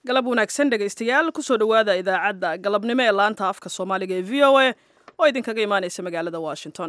galab wanaagsan dhegaystayaal kusoo dhowaada idaacadda galabnimo ee laanta afka soomaaliga ee v o a oo idinkaga imaanaysa magaalada washington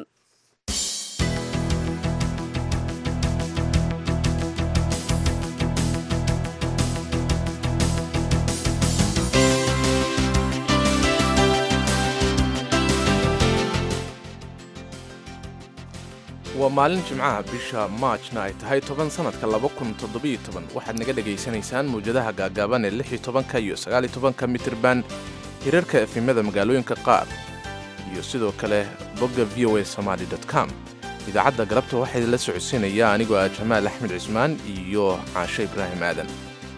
waa maalin jimcaha bisha maajna ay tahay toban sannadka waxaad naga dhegaysanaysaan mawjadaha gaagaaban ee ka iyo sagaaltobanka mitirban hirarka efimada magaalooyinka qaar iyo sidoo kale bogga v o a somaali com idaacadda galabta waxaa idinla socodsiinaya anigoo ah jamaal axmed cismaan iyo caashe ibraahim aadan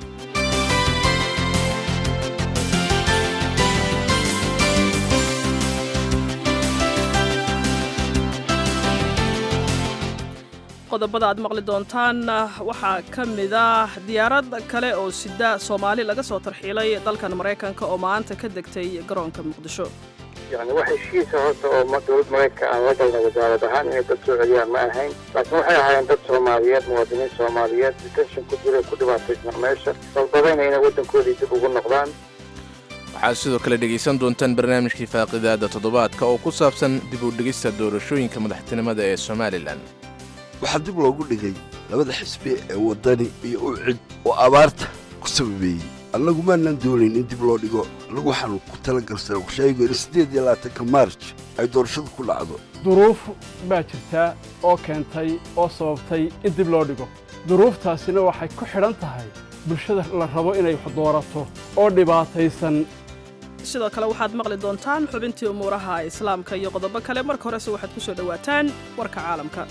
qodobada aad maqli doontaan waxaa ka mid ah diyaarad kale oo sida soomaali laga soo tarxiilay dalkan maraykanka oo maanta ka degtay garoonka muqdisho yani wax heshiisa horta oo dowlad maraykanka aan la galna wasaarad ahaan inay dad soo celiyaan ma ahayn laakiin waxay ahaayeen dad soomaaliyeed muwaadiniin soomaaliyeed detention ku jira ku dhibaataysna meesha dalbadayna inay waddankoodii dib ugu noqdaan waxaad sidoo kale dhegaysan doontaan barnaamijkii faaqidaada toddobaadka oo ku saabsan dib u dhigista doorashooyinka madaxtinimada ee somalilan waxaa dib loogu dhigay labada xisbi ee waddani iyo ucid oo abaarta ku sababeeyey annagu maanaan doonayn in dib loo dhigo annagu waxaanu ku talagalsanay warshaaygu in siddeed iyo labaatanka maarj ay doorashadu ku dhacdo duruuf baa jirtaa oo keentay oo sababtay in dib loo dhigo duruuftaasina waxay ku xidhan tahay bulshada la rabo inay wax doorato oo dhibaataysan sidoo kale waxaad maqli doontaan xubintii umuuraha islaamka iyo qodobo kale marka horese waxaad ku soo dhowaataan warka caalamka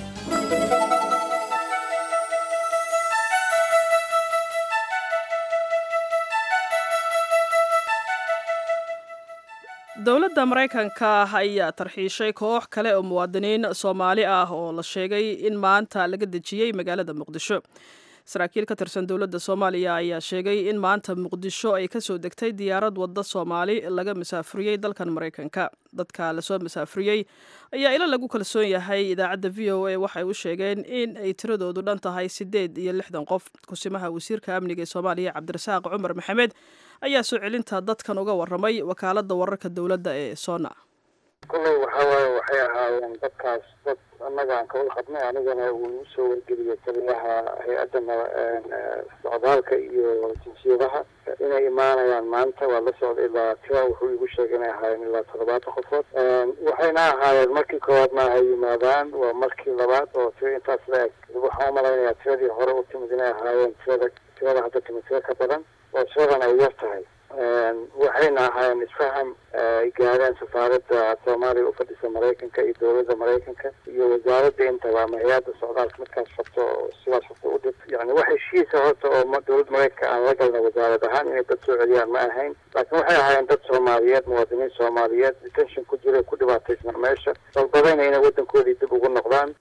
dowladda maraykanka ayaa tarxiishay koox kale oo muwaadiniin soomaali ah oo la sheegay in maanta laga dejiyey magaalada muqdisho saraakiil ka tirsan dowladda soomaaliya ayaa sheegay in maanta muqdisho ay kasoo degtay diyaarad wadda soomaali laga masaafuriyey dalkan maraykanka dadka lasoo masaafuriyey ayaa ilo lagu kalsoon yahay idaacadda v o a waxay u sheegeen in ay tiradoodu dhan tahay siddeed iyo lixdan qof kusimaha wasiirka amniga ee soomaaliya cabdirasaaq cumar maxamed ayaa soo celinta dadkan uga warramay wakaaladda wararka dowladda ee sona kolley waxaa waaye waxay ahaayeen dadkaas dad annaga aan kawada qabnay anigana uu igu soo wargeliyay taliyaha hay-adda socdaalka iyo jinsiyadaha inay imaanayaan maanta waa la socda ilaa tira wuxuu igu sheegay inay ahaayeen ilaa toddobaatan qofood waxayna ahaayeen markii koowaad ma ay yimaadaan waa markii labaad oo tira intaas la eg waxaan umalaynayaa tiradii hore u timid inay ahaayeen tirada tirada hadda timid tira ka badan oo tiradan ay yar tahay waxayna ahaayeen isfaham ay gaareen safaaradda soomaaliya u fadhisa maraykanka iyo dowladda maraykanka iyo wasaaradda intaba ama hay-adda socdaalka midkaas rabto oo sidaas rabto u dhib yani wax heshiisa horta oo dowlad maraykanka aan la galna wasaarad ahaan inay dad soo celiyaan ma ahayn laakiin waxay ahaayeen dad soomaaliyeed muwaadiniin soomaaliyeed detention ku jira ku dhibaataysna meesha dalbadayna inay waddankoodii dib ugu noqdaan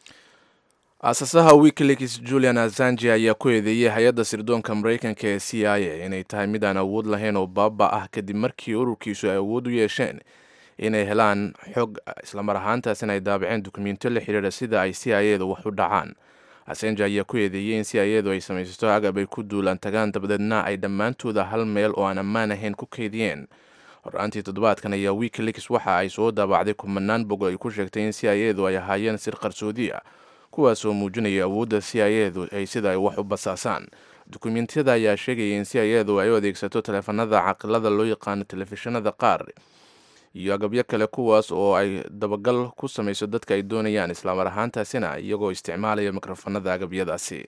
aasasaha wikileaks julian azanji ayaa ku eedeeyey hay-adda sirdoonka maraykanka ee c i a inay tahay mid aan awood lahayn oo baaba ah kadib markii ururkiisu ay awood u yeesheen inay helaan xog islamar ahaantaasina ay daabaceen dukumentiyo la xidhiidha sida ay c i adu wax u dhacaan asenji ayaa ku eedeeyey in c i adu ay samaysato agab ay ku duulaan tagaan dabadeedna ay dhammaantooda hal meel oo aan ammaan ahayn ku kaydiyeen hor-aantii toddobaadkan ayaa wikileaks waxa ay soo daabacday kumanaan bog ay ku sheegtay in c i adu ay ahaayeen sir qarsoodi ah kuwaasoo muujinaya awoodda c i edu ay sida ay wax u basaasaan dukumentiyada ayaa sheegaya in c i edu ay u adeegsato taleefanada caqilada loo yaqaano telefishinada qaar iyo agabyo kale kuwaas oo ay dabagal ku samayso dadka ay doonayaan islaamar ahaantaasina iyagoo isticmaalaya mikrofonada agabyadaasi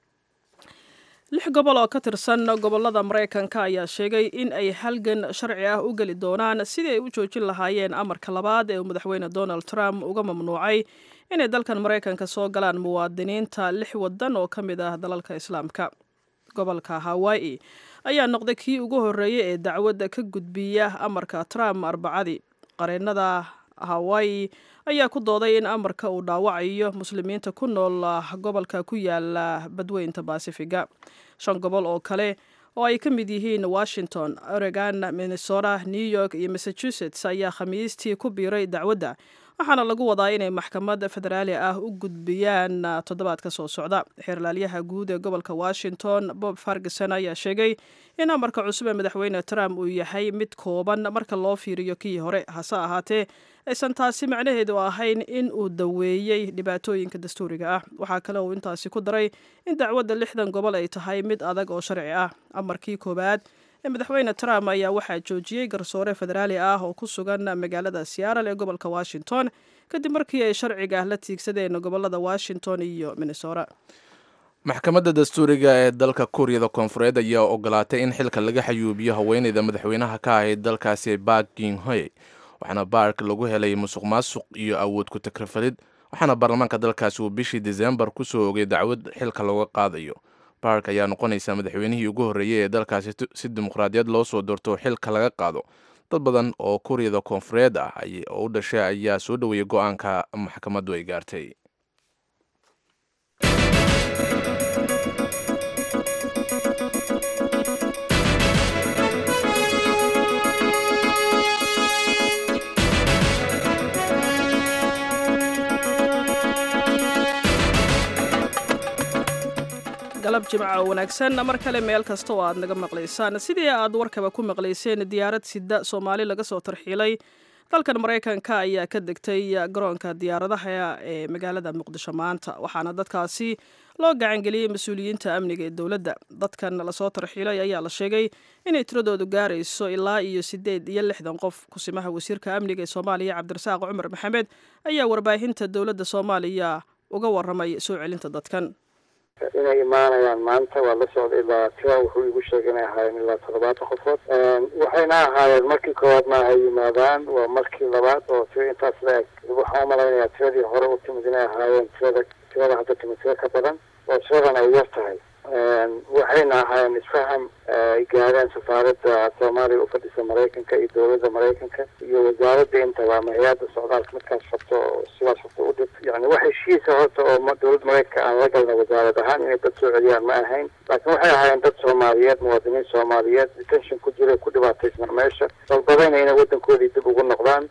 lix gobol oo ka tirsan gobolada maraykanka ayaa sheegay in ay halgan sharci ah u geli doonaan sidii ay u joojin lahaayeen amarka labaad ee uu madaxweyne donald trump uga mamnuucay inay dalkan maraykanka soo galaan muwaadiniinta lix wadan oo ka mid ah dalalka islaamka gobolka hawaii ayaa noqday kii ugu horreeyey ee dacwadda ka gudbiya amarka trump arbacadii qareennada hawaii ayaa ku dooday in amarka uu dhaawacayo muslimiinta ku nool gobolka ku yaala badweynta baasifiga shan gobol oo kale oo ay ka mid yihiin washington oregon minnesota new york iyo massachusetts ayaa khamiistii ku biiray dacwadda waxaana lagu wadaa inay maxkamad federaali ah u gudbiyaan toddobaadka soo socda xeerlaalyaha guud ee gobolka washington bob farguson ayaa sheegay in amarka cusub ee madaxweyne trump uu yahay mid kooban marka loo fiiriyo kii hore hase ahaatee aysan taasi macnaheedu ahayn in uu daweeyey dhibaatooyinka dastuuriga ah waxaa kale uu intaasi ku daray in dacwadda lixdan gobol ay tahay mid adag oo sharci ah amarkii koowaad ee madaxweyne trump ayaa waxaa joojiyey garsoore federaali ah oo ku sugan magaalada seattle ee gobolka washington kadib markii ay sharciga la tiigsadeen gobolada washington iyo minnesota maxkamadda dastuuriga ee dalka kuuriyada koonfureed ayaa ogolaatay in xilka laga xayuubiyo haweeneyda madaxweynaha ka ahayd dalkaasi bark ginhoy waxaana baark lagu helay musuq maasuq iyo awood ku takrifalid waxaana baarlamaanka dalkaasi uu bishii disembar ku soo ogay dacwad xilka looga qaadayo bark ayaa noqonaysa madaxweynihii ugu horreeyey ee dalkaasi si dimuqraadiyad loo soo doorto xilka laga qaado dad badan oo kuuriyada koonfureed ah oo u dhashay ayaa soo dhoweeyey go-aanka maxkamaddu ay gaartay galab jimca oo wanaagsan mar kale meel kasta oo aad naga maqlaysaan sidii aad warkaba ku maqlayseen diyaarad sida soomaali laga soo tarxiilay dalkan maraykanka ayaa ka degtay garoonka diyaaradaha ee magaalada muqdisho maanta waxaana dadkaasi loo gacangeliyey mas-uuliyiinta amniga ee dowladda dadkan lasoo tarxiilay ayaa la sheegay inay tiradoodu gaarayso ilaa iyo siddeed iyo lixdan qof kusimaha wasiirka amniga ee soomaaliya cabdirasaaq cumar maxamed ayaa warbaahinta dowladda soomaaliya uga waramay soo celinta dadkan inay imaanayaan maanta waa la socday ilaa tira wuxuu igu sheegay inay ahaayeen ilaa toddobaatan qofood waxayna ahaayeen markii koowaad ma ay yimaadaan waa markii labaad oo tira intaas la eg waxaan umalaynayaa tiradii hore u timid inay ahaayeen tirada tirada hadda timid tira ka badan oo tiradan ay yar tahay waxayna ahaayeen isfaham ay gaadeen safaaradda soomaaliya u fadhisa maraykanka iyo dowladda maraykanka iyo wasaaradda intaba ama hay-adda socdaalka midkaas rabto oo sidaas rabto u dhib yani wax heshiisa horta oo dowladda maraykanka aan la galna wasaarad ahaan inay dad soo celiyaan ma ahayn laakiin waxay ahaayeen dad soomaaliyeed muwaadiniin soomaaliyeed detention ku jira ku dhibaataysna meesha dalbadayna inay waddankoodii dib ugu noqdaan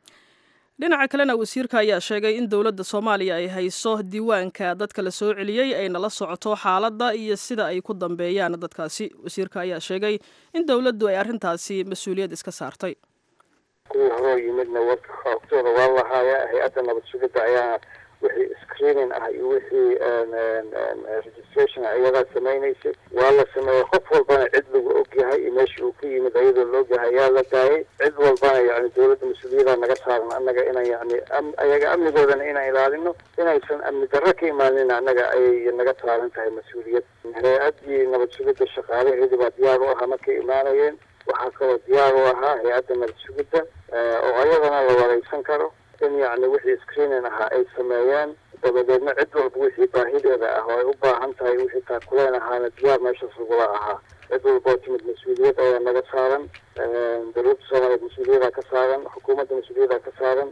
dhinaca kalena wasiirka ayaa sheegay in dowladda soomaaliya ay hayso diiwaanka dadka la soo celiyey ayna la socoto xaaladda iyo sida ay ku dambeeyaan dadkaasi wasiirka ayaa sheegay in dowladdu ay arrintaasi mas-uuliyad iska saartay kuwii horoo yimidna warka xoogtooda waa lahaaya hay-adda nabad sugidda ayaa wixii screening ah iyo wixii registration ah iyadaa samaynaysay waa la sameeyey qof walbana cid lagu ogyahay iyo meeshii uu ka yimid ayadoo la ogyahay ayaa la daayay cid walbana yani dowladda mas-uuliyada naga saaran annaga inaan yani ayaga amnigoodana inaan ilaalino inaysan amni darro ka imaanin annaga ayay naga saaran tahay mas-uuliyad hay-addii nabad sugidda shaqaalaheedii baa diyaar u ahaa markay imaanayeen waxaa kaloo diyaar u ahaa hay-adda nabad sugidda oo ayadana la wareysan karo in yani wixii screening ahaa ay sameeyeen dabadeedna cid walba wixii baahideeda ah oo ay u baahan tahay wixii taakuleen ahaana diyaar meeshaas lagula ahaa cid walba oo timid mas-uuliyad ayaa naga saaran dowladda soomaaliyeed mas-uuliyada ka saaran xukuumadda mas-uuliyada ka saaran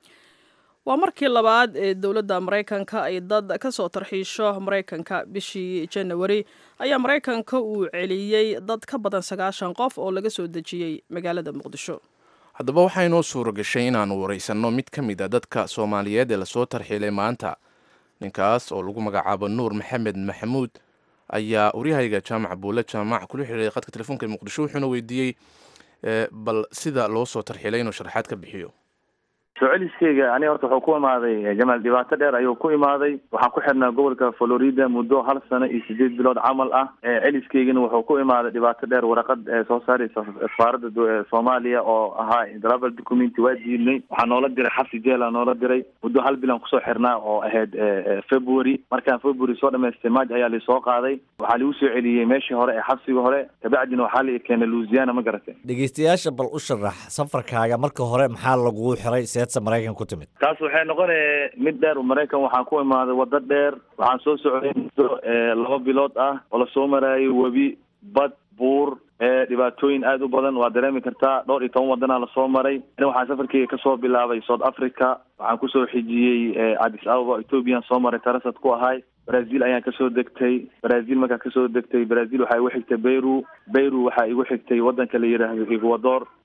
waa markii labaad ee dowladda maraykanka ay dad ka soo tarxiisho maraykanka bishii janawari ayaa maraykanka uu celiyey dad ka badan sagaashan qof oo laga soo dejiyey magaalada muqdisho haddaba waxaa inoo suura gashay inaannu waraysanno mid ka mid a dadka soomaaliyeed ee lasoo tarxiilay maanta ninkaas oo lagu magacaabo nuur maxamed maxamuud ayaa waryahayga jaamac buule jaamac kula xiriiray khadka telefoonka ee muqdisho wuxuuna weydiiyey bal sida loo soo tarxiilay inuu sharaxaad ka bixiyo soo celiskeyga aniga horta wuxuu ku imaaday jamaal dhibaato dheer ayuu ku imaaday waxaan ku xirnaa gobolka florida muddo hal sano iyo sideed bilood camal ah celiskeygana wuxuu ku imaaday dhibaato dheer waraqad soo saaraysa safaaradda soomaaliya oo ahaa travel documenty waa diidnay waxaa noola diray xabsi jeela noola diray muddo hal bilan kusoo xirnaa oo ahayd february markaan february soo dhamaystay maaj ayaa laisoo qaaday waxaa lagu soo celiyey meeshii hore ee xabsiga hore kabacdina waxaa la keenay louisiana ma garatay dhegeystayaasha bal u sharax safarkaaga marka hore maxaa lagugu xiray maraykan ku timid taas waxay noqonaya mid dheer maraykan waxaan ku imaaday waddo dheer waxaan soo socday muddo laba bilood ah oo lasoo maraayo webi bad buur dhibaatooyin aada u badan waa dareemi kartaa dhowr iyo toban waddanaa lasoo maray ani waxaan safarkeyga kasoo bilaabay south africa waxaan kusoo xijiyey addis ababa ethoobiyan soo maray tarasad ku ahay brazil ayaan kasoo degtay brazil markaan kasoo degtay brazil waxaa igu xigtay beyru beyru waxaa igu xigtay waddanka la yidhaahdo ecuador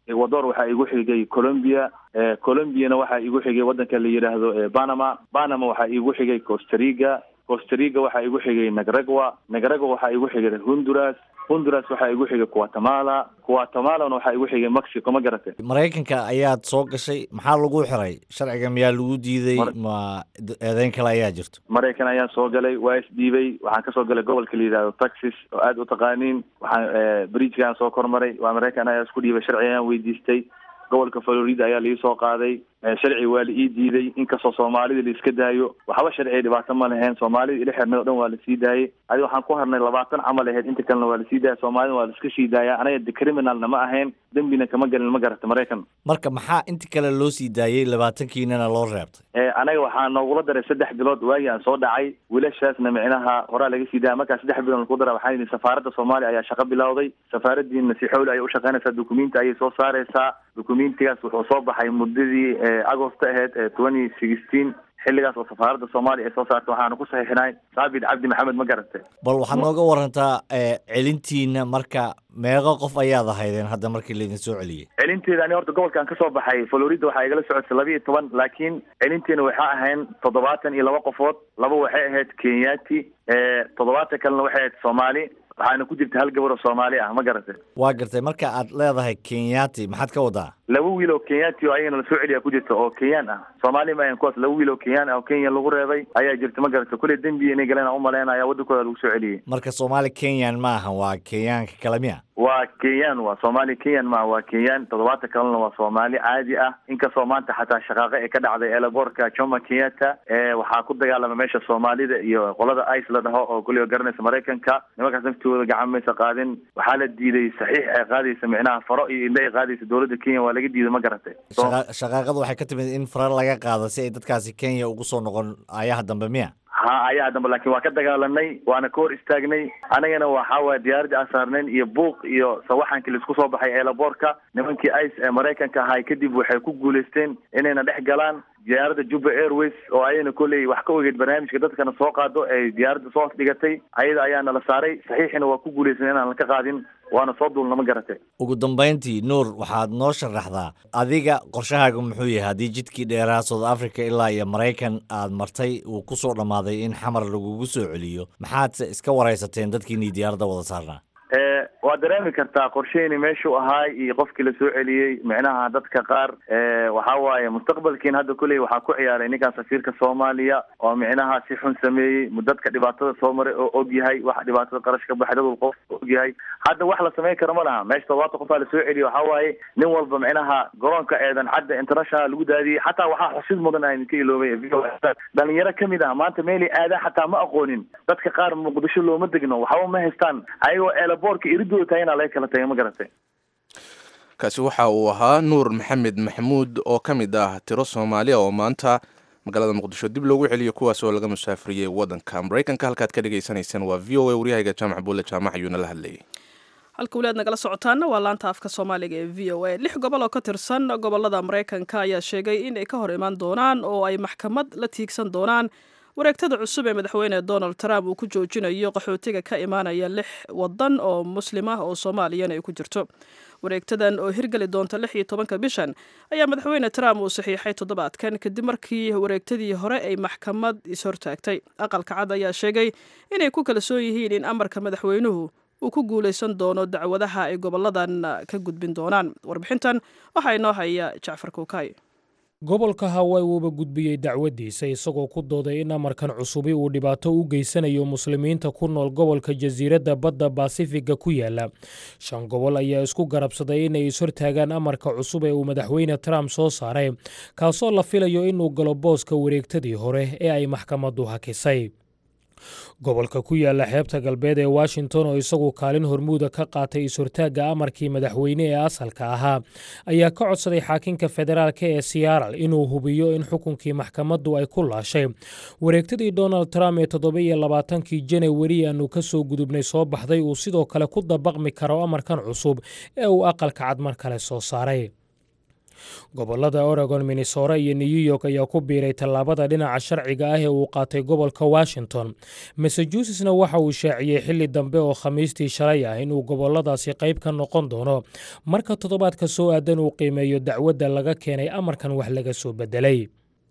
ecuador waxaa igu xigay colombia colombiana waxaa igu xigay waddanka la yidhaahdo panama panama waxaa igu xigay costariga costariga waxaa igu xigay nagragua nagragua waxaa igu xigay honduras honduras waxaa igu xigay guatemala guatemalana waxaa igu xigay mexico ma garatay maraykanka ayaad soo gashay maxaa lagu xiray sharciga miyaa lagu diiday ma eedeyn kale ayaa jirto maraykan ayaan soo galay waa isdhiibay waxaan kasoo galay gobolka la yidhahdo texas oo aada u taqaaniin waxaan bridgekaan soo kormaray waa maraykan ayaa isku dhiibay sharci ayaan weydiistay gobolka florida ayaa laii soo qaaday sharci waa la ii diiday inkastoo soomaalida la iska daayo waxba sharciga dhibaato ma lahayn soomaalida ila xirnay o dhan waa lasii daayay adi waxaan ku harnay labaatan camal ahayd inta kalena waa lasii daaya soomaalida waa laiska sii daaya anaga de criminalna ma ahayn dembina kama gelin ma garata maraykan marka maxaa inta kale loo sii daayey labaatankiinana loo reebtay anaga waxaa noogula daray saddex bilood waagii aan soo dhacay wiilashaasna micnaha horaa laga sii daaya markaa saddex bilood lagu dara waxaa yidhi safaaradda soomaaliya ayaa shaqo bilowday safaaradiina si xowli ayay ushaqeynaysaa dukumenti ayay soo saareysaa dukumentigaas wuxuu soo baxay muddadii agosto aheyd twenty sixteen xilligaas oo safaaradda soomaaliya ay soo saartay waxaana ku saxiixinay saabit cabdi maxamed ma garatay bal waxaad nooga warantaa celintiina marka meeqo qof ayaad ahaydeen hadda markii laydin soo celiyey celinteeda ani horta gobolkaan kasoo baxay florida waxaa igala socotay laba iyo toban laakiin celinteena waxaa ahayn toddobaatan iyo laba qofood laba waxay ahayd kenyati toddobaatan kalena waxay ahayd soomaali waxaana ku jirta hal gabar oo soomaali ah ma garatay waa gartay marka aad leedahay kenyati maxaad ka wadaa laba wiil oo kenyati oo ayagana lasoo celiya ku jirta oo kenyaan ah soomaali ma ahan kuwaas laba wiil oo kenyaan ah oo kenya lagu reebay ayaa jirta ma garatay kulley dembi inay galeen aan umaleynaya waddankooda lagu soo celiyey marka soomaali kenyan ma ahan waa kenyaanka kale miya waa kenyaan waa soomaali kenyan ma waa kenyaan toddobaatan kalena waa soomaali caadi ah inkastoo maanta xataa shaqaaqo ee ka dhacday eelaboorka jomo kenyatta waxaa ku dagaalama meesha soomaalida iyo qolada ice la dhaho oo kulliga garanaysa maraykanka nimankaas naftooda gacan maysa qaadin waxaa la diiday saxiix ay qaadaysa micnaha faro iyo indha ay qaadaysa dowladda kenya waa laga diiday ma garatay shaqaaqadu waxay ka timid in fara laga qaado si ay dadkaasi kenya ugu soo noqon ayaha dambe miya ha ayaa dambe laakiin waa ka dagaalanay waana ka hor istaagnay anagana waxaa waaya diyaaradii aan saarnayn iyo buuq iyo sawaxankii laisku soo baxay eelaboorka nimankii ice ee maraykanka ahay kadib waxay ku guulaysteen inayna dhex galaan diyaaradda juba airways oo ayana kolley wax ka ogeyd barnaamijka dadkana soo qaado ay diyaaradda soo dhigatay ayada ayaa nala saaray saxiixina waa ku guulaysan inaan laka qaadin waana soo duulna ma garatay ugu dambayntii nuur waxaad noo sharaxdaa adiga qorshahaaga muxuu yahay haddii jidkii dheeraha south africa ilaa iyo maraykan aad martay uu ku soo dhammaaday in xamar lagugu soo celiyo maxaadse iska waraysateen dadkiinii diyaaradda wada saarnaa waa dareemi kartaa qorsheyni meeshuu ahaay iyo qofkii lasoo celiyey micnaha dadka qaar waxa waaye mustaqbalkiin hadda kuley waxaa ku ciyaaray ninkaan safiirka soomaaliya oo micnaha si xun sameeyey dadka dhibaatada soo maray oo og yahay waxa dhibaatada qarash ka baxay dad qof og yahay hadda wax la samayn karo ma laha meesha todobaatan qofaa lasoo celiyo waxa waaye nin walba micnaha garoonka eedan cadda international lagu daadiyey xataa waxaa xusid mudan aan idinka iloobay dhalinyaro kamid ah maanta meelay aadaan xataa ma aqoonin dadka qaar muqdisho looma degno waxba ma haystaan ayagoo eelaboorka iridooda tahay inaa laga kala tagay ma garatay kaasi waxa uu ahaa nuur maxamed maxamuud oo ka mid ah tiro soomaaliya oo maanta magaalada muqdisho dib loogu celiyo kuwaas oo laga musaafiriyey waddanka maraykanka halkaad ka dhagaysanaysaan waa v o a waryahayga jaamac buulle jaamac ayuuna la hadlayay halka weli aad nagala socotaana waa laanta afka soomaaliga ee v o a lix gobol oo ka tirsan gobolada maraykanka ayaa sheegay in ay ka hor imaan doonaan oo ay maxkamad la tiigsan doonaan wareegtada cusub ee madaxweyne donald trump uu ku joojinayo qaxootiga ka imaanaya lix wadan oo muslim ah oo soomaaliyana ay ku jirto wareegtadan oo hirgeli doonta lix iyo tobanka bishan ayaa madaxweyne trump uu saxiixay toddobaadkan kadib markii wareegtadii hore ay maxkamad ishortaagtay aqalka cad ayaa sheegay inay ku kalsoon yihiin in amarka madaxweynuhu uu ku guulaysan doono dacwadaha ay goboladan ka gudbin doonaan warbixintan waxaa inoo haya jacfar kuukay gobolka hawaii wuuba gudbiyey dacwaddiisa isagoo ku dooday in amarkan cusubi uu dhibaato u geysanayo muslimiinta ku nool gobolka jasiiradda badda baasifiga ku yaala shan gobol ayaa isku garabsaday inay ishortaagaan amarka cusub ee uu madaxweyne trump soo saaray kaasoo la filayo inuu galo booska wareegtadii hore ee ay maxkamaddu hakisay gobolka ku yaala xeebta galbeed ee washington oo isagu kaalin hormuuda ka qaatay is-hortaagga amarkii madaxweyne ee asalka ahaa ayaa ka codsaday xaakinka federaalk ee siyaaral inuu hubiyo in xukunkii maxkamaddu ay ku laashay wareegtadii donald trump ee toddoba-iyo labaatankii janawari aanu ka soo gudubnay soo baxday uu sidoo kale ku dabaqmi karo amarkan cusub ee uu aqalka cad mar kale soo saaray gobollada oregon minnesota iyo new york ayaa ku biiray tallaabada dhinaca sharciga ah ee uu qaatay gobolka washington massachusettsna waxa uu shaaciyey xilli dambe oo khamiistii shalay ah inuu gobolladaasi qayb ka noqon doono marka toddobaadka soo aadan uu qiimeeyo dacwadda laga keenay amarkan wax laga soo beddelay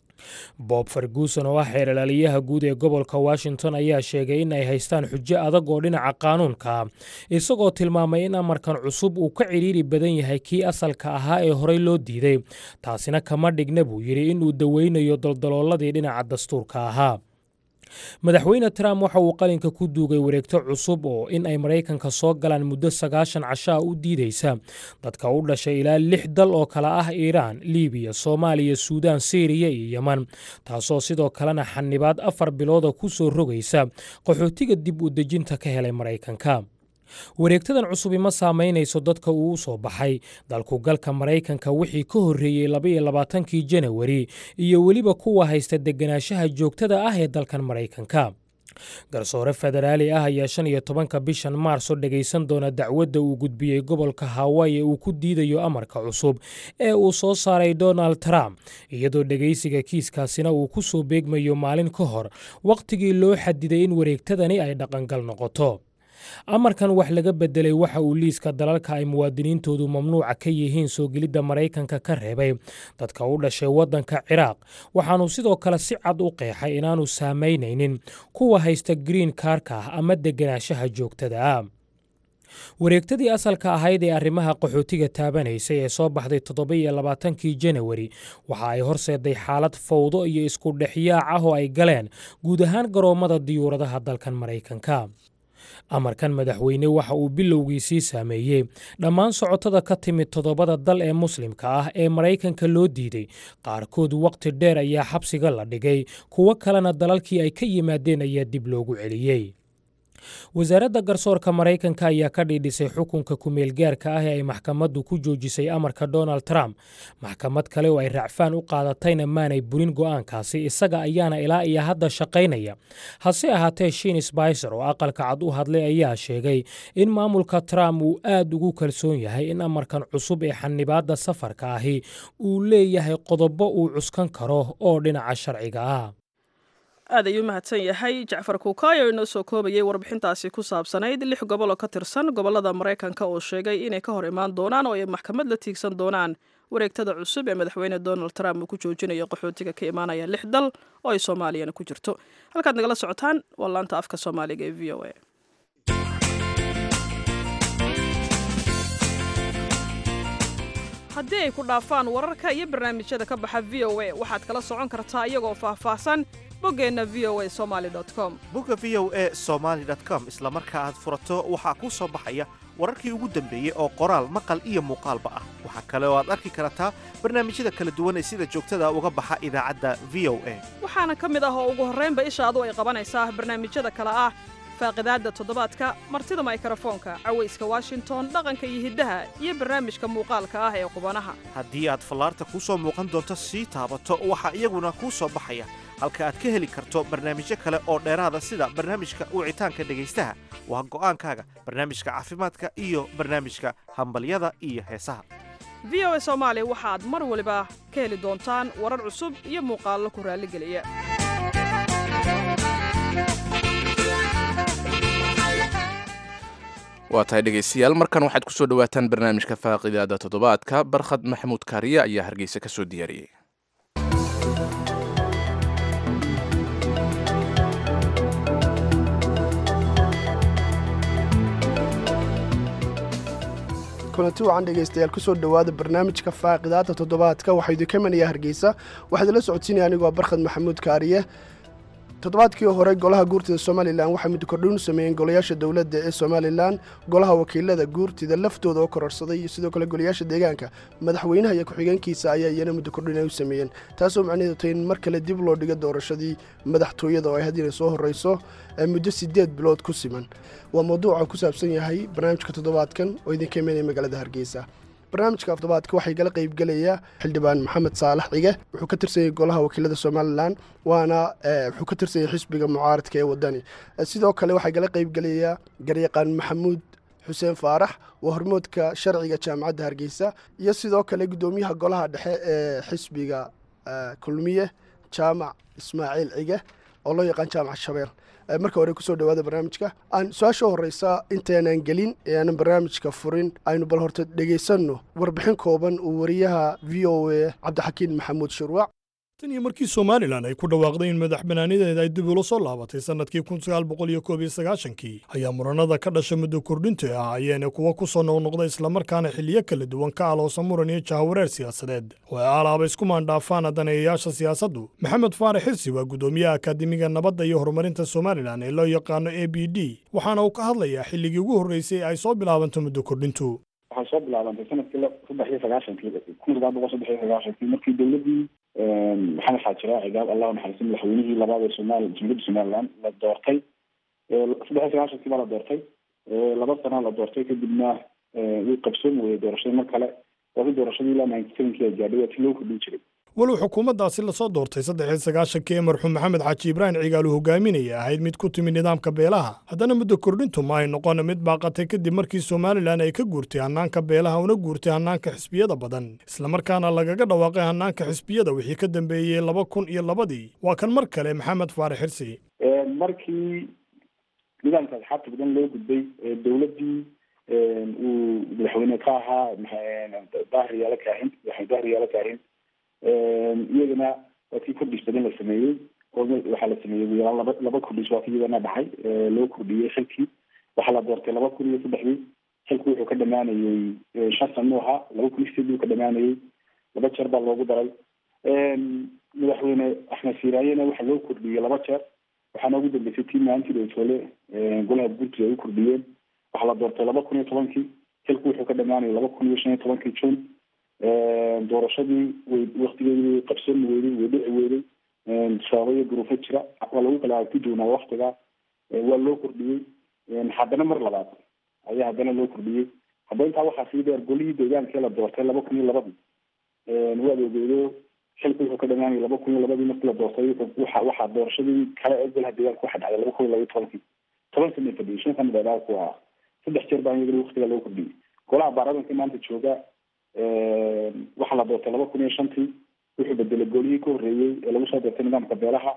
bob ferguson oo ah xeeralaaliyaha guud ee gobolka washington ayaa sheegay in ay haystaan xujo adag oo dhinaca qaanuunka isagoo tilmaamay in amarkan cusub uu ka cidhiiri badan yahay kii asalka ahaa ee horey loo diiday taasina kama dhigna buu yidhi inuu daweynayo daldalooladii dhinaca dastuurka ahaa madaxweyne trump waxa uu qalinka ku duugay wareegto cusub oo in ay maraykanka soo galaan muddo sagaashan casho ah u diidaysa dadka u dhashay ilaa lix dal oo kale ah iiraan libiya soomaaliya suudaan syriya iyo yeman taasoo sidoo kalena xanibaad afar bilooda ku soo rogaysa qaxootiga dib u dejinta ka helay maraykanka wareegtadan cusubi ma saamaynayso dadka uu u soo baxay dalku galka maraykanka wixii ka horreeyey labaiyo labaatankii janawari iyo weliba kuwa haysta deganaanshaha joogtada ah ee dalkan maraykanka garsoore federaali ah ayaa shan iyo tobanka bishan maarso dhegaysan doona dacwadda uu gudbiyey gobolka hawaii ee uu ku diidayo amarka cusub ee uu soo saaray donald trump iyadoo dhegaysiga kiiskaasina uu ku soo beegmayo maalin ka hor wakhtigii loo xadiday in wareegtadani ay dhaqangal noqoto amarkan wax laga bedelay waxa uu liiska dalalka ay muwaadiniintoodu mamnuuca ka yihiin soo gelidda maraykanka ka reebay dadka u dhashay waddanka ciraaq waxaanu sidoo kale si cad u qeexay inaanu saamaynaynin kuwa haysta green kaarka ah ama deganaanshaha joogtada ah wareegtadii asalka ahayd ee arrimaha qaxootiga taabanaysay ee soo baxday toddoba-iyo labaatankii janawari waxa ay horseeday xaalad fawdo iyo isku dhexyaac ah oo ay galeen guud ahaan garoommada diyuuradaha dalkan maraykanka amarkan madaxweyne waxa uu bilowgiisii saameeyey dhammaan socotada ka timid toddobada dal ee muslimka ah ee maraykanka loo diiday qaarkood wakhti dheer ayaa xabsiga la dhigay kuwo kalena dalalkii ay ka yimaadeen ayaa dib loogu celiyey wasaaradda garsoorka maraykanka ayaa ka dhiidhisay xukunka kumeelgaarka ah ee ay maxkamaddu ku joojisay amarka donald trump maxkamad kale oo ay racfaan u qaadatayna maanay burin go'aankaasi isaga ayaana ilaa iyo hadda shaqaynaya hase ahaatee shiin sbicer oo aqalka cad u hadlay ayaa sheegay in maamulka trump uu aad ugu kalsoon yahay in amarkan cusub ee xanibaadda safarka ahi uu leeyahay qodobo uu cuskan karo oo dhinaca sharciga ah aad ayuu mahadsan yahay jacfar kuukaayo inoo soo koobayay warbixintaasi ku saabsanayd lix gobol oo ka tirsan gobollada maraykanka oo sheegay inay ka hor imaan doonaan oo ay maxkamad la tiigsan doonaan wareegtada cusub ee madaxweyne donald trump uu ku joojinayo qaxootiga ka imaanaya lix dal oo ay soomaaliyana ku jirto halkaad nagala socotaan waa laanta afka soomaaliga ee v o a haddii ay ku dhaafaan wararka iyo barnaamijyada ka baxa v o a waxaad kala socon kartaa iyagoo faahfaahsan boggeenna v o a somaali com bogga v o e somaali com isla marka aad furato waxaa kuu soo baxaya wararkii ugu dambeeyey oo qoraal maqal iyo muuqaalba ah waxaa kale oo aad arki kartaa barnaamijyada kala duwan ee sida joogtada uga baxa idaacadda v o a waxaana ka mid ah oo ugu horraynba ishaadu ay qabanaysaa barnaamijyada kale ah faaqidaadda toddobaadka martida maykarafoonka cawayska washington dhaqanka iyo hiddaha iyo barnaamijka muuqaalka ah ee qubanaha haddii aad fallaarta kuu soo muuqan doonto sii taabato waxaa iyaguna kuu soo baxaya halka aad ka heli karto barnaamijyo kale oo dheeraada sida barnaamijka wicitaanka dhegaystaha waa go'aankaaga barnaamijka caafimaadka iyo barnaamijka hambalyada iyo heesaha v o a soomaali waxaad mar waliba ka heli doontaan warar cusub iyo muuqaallo ku raalligeliya waa tahay dhegaystayaal markan waxaad ku soo dhowaataan barnaamijka faaqidaada toddobaadka barkhad maxamuud kaariye ayaa hargeysa ka soo diyaariyey kulanti wacan dhegaystayaal kusoo dhowaada barnaamijka faaqidaada toddobaadka waxaa idinka imanaya hargeysa waxaa idinla socodsiinaya anigoo barkhad maxamuud kaariye toddobaadkii hore golaha guurtida somalilan waxay muddo kordhin u sameeyeen golayaasha dowladda ee somalilan golaha wakiilada guurtida laftooda oo kororsaday iyo sidoo kale golayaasha deegaanka madaxweynaha iyo ku-xigeenkiisa ayaa iyana muddo kordhin ay u sameeyeen taasoo macnaheedu tahay in mar kale dib loo dhigo doorashadii madaxtooyada oo ay haddiina soo horreyso muddo sideed bilood ku siman waa mawduuca ku saabsan yahay barnaamijka toddobaadkan oo idinka imanaya magaalada hargeysa barnaamijka afdobaadka waxay gala qaybgelayaa xildhibaan maxamed saalax cige wuxuu ka tirsanyay golaha wakiilada somalilan waana wuxuu ka tirsanyay xisbiga mucaaradka ee wadani sidoo kale waxaa gala qaybgelayaa garyaqaan maxamuud xuseen faarax waa hormoodka sharciga jaamacadda hargeysa iyo sidoo kale guddoomiyaha golaha dhexe ee xisbiga kulmiye jaamac ismaaciil cige oo loo yaqaan jaamac shabeel marka hore kusoo dhawaada barnaamijka aan su-aasha horeysa intaanan gelin ee aanan barnaamijka furin aynu bal horta dhegaysanno warbixin kooban uu wariyaha v o a cabdixakiin maxamuud shurwac tan iyo markii somalilan ay ku dhawaaqday in madax banaanideeda ay dib ula soo laabatay sannadkii kun sagaal boqol iyo koob iyo sagaashankii ayaa muranada ka dhasha muddo kordhinta ah ayaana kuwa ku soo noqnoqda islamarkaana xiliyo kala duwan ka aloosa muran iyo jahawareer siyaasadeed oo ay alaaba isku maandhaafaan daneeyayaasha siyaasaddu maxamed faarax xirsi waa guddoomiyaha akaademiga nabadda iyo horumarinta somalilan ee loo yaqaano a b d waxaana uu ka hadlayaa xilligii ugu horreysay ay soo bilaabanto muddo kordhintu waxay soo bilaabantay sanadkii saddex iyo sagaashankii kun sagaal boqol saddex iyo sagaashankii markii dowladdii maxamed xaajira cigaab allah naxariisin madaxweynihii labaad ee somaali jumhuuriyadda somaliland la doortay saddex iyo sagaashankii baa la doortay laba sana la doortay kadibna wuu qabsoomi weyey doorashadii mar kale waasi doorashadii ilaa ninety sevenkii ay gaadhay waa ti loo kordhin jiray walow xukuumaddaasi lasoo doortay saddex iyo sagaashankii ee marxuum maxamed xaaji ibraahim cigaal uu hogaaminaya ahayd mid ku timid nidaamka beelaha haddana muddo kordhintu ma ay noqon mid baaqatay kadib markii somalilan ay ka guurtay hannaanka beelaha una guurtay hannaanka xisbiyada badan islamarkaana lagaga dhawaaqay hannaanka xisbiyada wixii ka dambeeyey laba kun iyo labadii waa kan mar kale maxamed faarax xirsi markii nidaamka asxaabta badan loo gudbay dowladdii uu madaxweyne ka ahaa dahri yaala kaahin madaxweyne dahri yaala kaahin iyagana waa kii kordhis badan la sameeyey oo waxaa la sameeyey ugu yaraan laba laba kordhis waa ki iyagana dhacay loo kordhiyey xilkii waxaa la doortay laba kun iyo saddexdii xilku wuxuu ka dhamaanayey shan sano ahaa laba kun iyo sideedii uu ka dhamaanayey laba jeer baa loogu daray madaxweyne axmed siiraayena waxaa loo kordhiyey laba jeer waxaana ugu dambeysay tii maalintii dowtole golaha guurtiga ay u kordhiyeen waxaa la doortay laba kun iyo tobankii xilku wuxuu ka dhamaanayay laba kun iyo shan iyo tobankii june doorashadii way waktigeedii way qabsoomi weyday way dhici weyday sababo iyo duruufo jira waa lagu kala aragti doonaa waktiga waa loo kordhiyey haddana mar labaad ayaa haddana loo kordhiyey hadda intaa waxaa sii dheer golihii deegaankee la doortay laba kun iyo labadii waad ogeedo xilku wuxuu ka dhamaanayay laba kun iyo labadii markii la doortay waxa waxaa doorashadii kale ee golaha deegaanka waxa dhacday laba kun iyo laba iyo tobankii toban sana fadhiyay shan sana dheeraad ku ahaa saddex jeer baa iyagana waktiga loo kordhiyey golaha baarlamaanka maanta jooga waxaa la doortay laba kun iyo shantii wuxuu bedelay golihii ka horreeyey ee lagu soo doortay nidaamka beelaha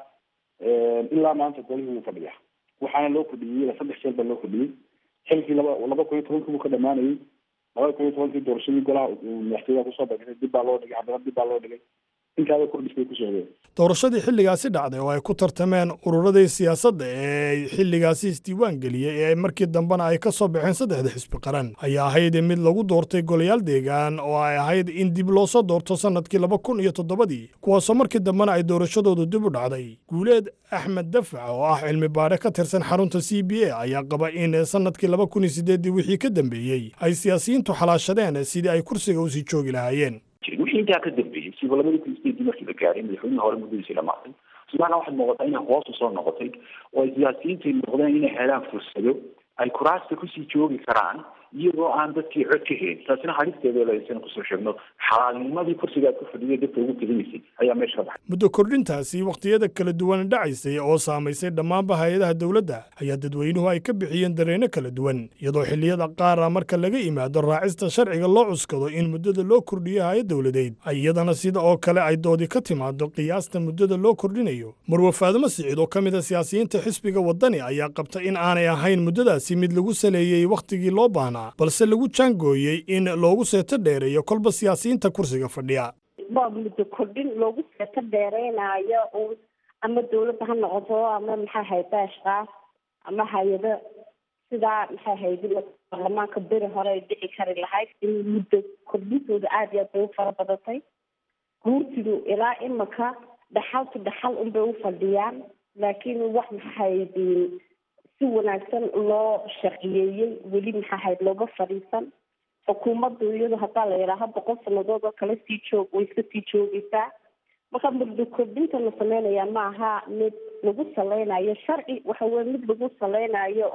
ilaa maanta golihii wuu fadhiya waxaana loo kordhiyey ila saddex jeer baa loo kordhiyey xilkii laba laba kun iyo tobankii buu ka dhamaanayey laba kun iyo tobankii doorashadii golaha madaxtooyaha kusoo bagtay dib baa loo dhigay haddana dib baa loo dhigay intaaba kordhis bay ku socdeen doorashadii xilligaasi dhacday oo ay ku tartameen ururadii siyaasadda ee ay xilligaasi isdiiwaan geliyey ee markii dambena ay ka soo baxeen saddexda xisbi qaran ayaa ahayd mid lagu doortay golayaal deegaan oo ay ahayd in dib loo soo doorto sannadkii laba kun iyo toddobadii kuwaasoo markii dambena ay doorashadoodu dib u dhacday guuleed axmed dafac oo ah cilmi baadhe ka tirsan xarunta c b a ayaa qaba in sannadkii laba kun iyo sideeddii wixii ka dambeeyey ay siyaasiyiintu xalaashadeen sidii ay kursiga usii joogi lahaayeen wixii intaa ka dambeeyey siba labadii kun sideedii markii la gaaray madaxweynihii hore muddadiisii dhamaatay somaliland waxaad muuqataa inay hoos usoo noqotay oo ay siyaasiyiintu noqdeen inay helaan fursado ay kuraasta kusii joogi karaan iyagoo aan dadkii cod ka helin taasina halisteeda lasan kusoo sheegno xalaalnimadii kursiga aad ku fadhiya dadka ugu teginaysay ayaa meesha ka baxay muddo kordhintaasi wakhtiyada kala duwan dhacaysay oo saamaysay dhammaanba hay-adaha dowladda ayaa dadweynuhu ay ka bixiyeen dareenno kala duwan iyadoo xilliyada qaara marka laga yimaado raacista sharciga loo cuskado in muddada loo kordhiyo hay-ad dowladeed ay iyadana sida oo kale ay doodi ka timaado qiyaasta muddada loo kordhinayo marwe faadimo siciid oo ka mid a siyaasiyiinta xisbiga waddani ayaa qabta in aanay ahayn muddadaasi mid lagu saleeyey wakhtigii loo baahnaa balse lagu jaangooyey in loogu seeto dheereeyo kolba siyaasiyiinta kursiga fadhiya waa muddo kordhin loogu seeto dheereynayo uun ama dawladda ha noqoto ama maxay hayda ashkaas ama hay-ado sidaa maxay haydi baarlamaanka beri hore ay dhici kari lahayd in muddo kordhintooda aada iyo aad bay u fara badatay guurtidu ilaa imika dhaxaltu dhaxal unbay u fadhiyaan laakiin wax maxay haydiin si wanaagsan loo sharciyeeyey weli maxaa hayd looga fadhiisan xukuumaddu iyadu haddaa la yidhaaha boqol sanadood oo kale sii joog way iska sii joogaysaa marka muddo kordhinta la sameynayaa ma aha mid lagu saleynayo sharci waxa weye mid lagu saleynayo uun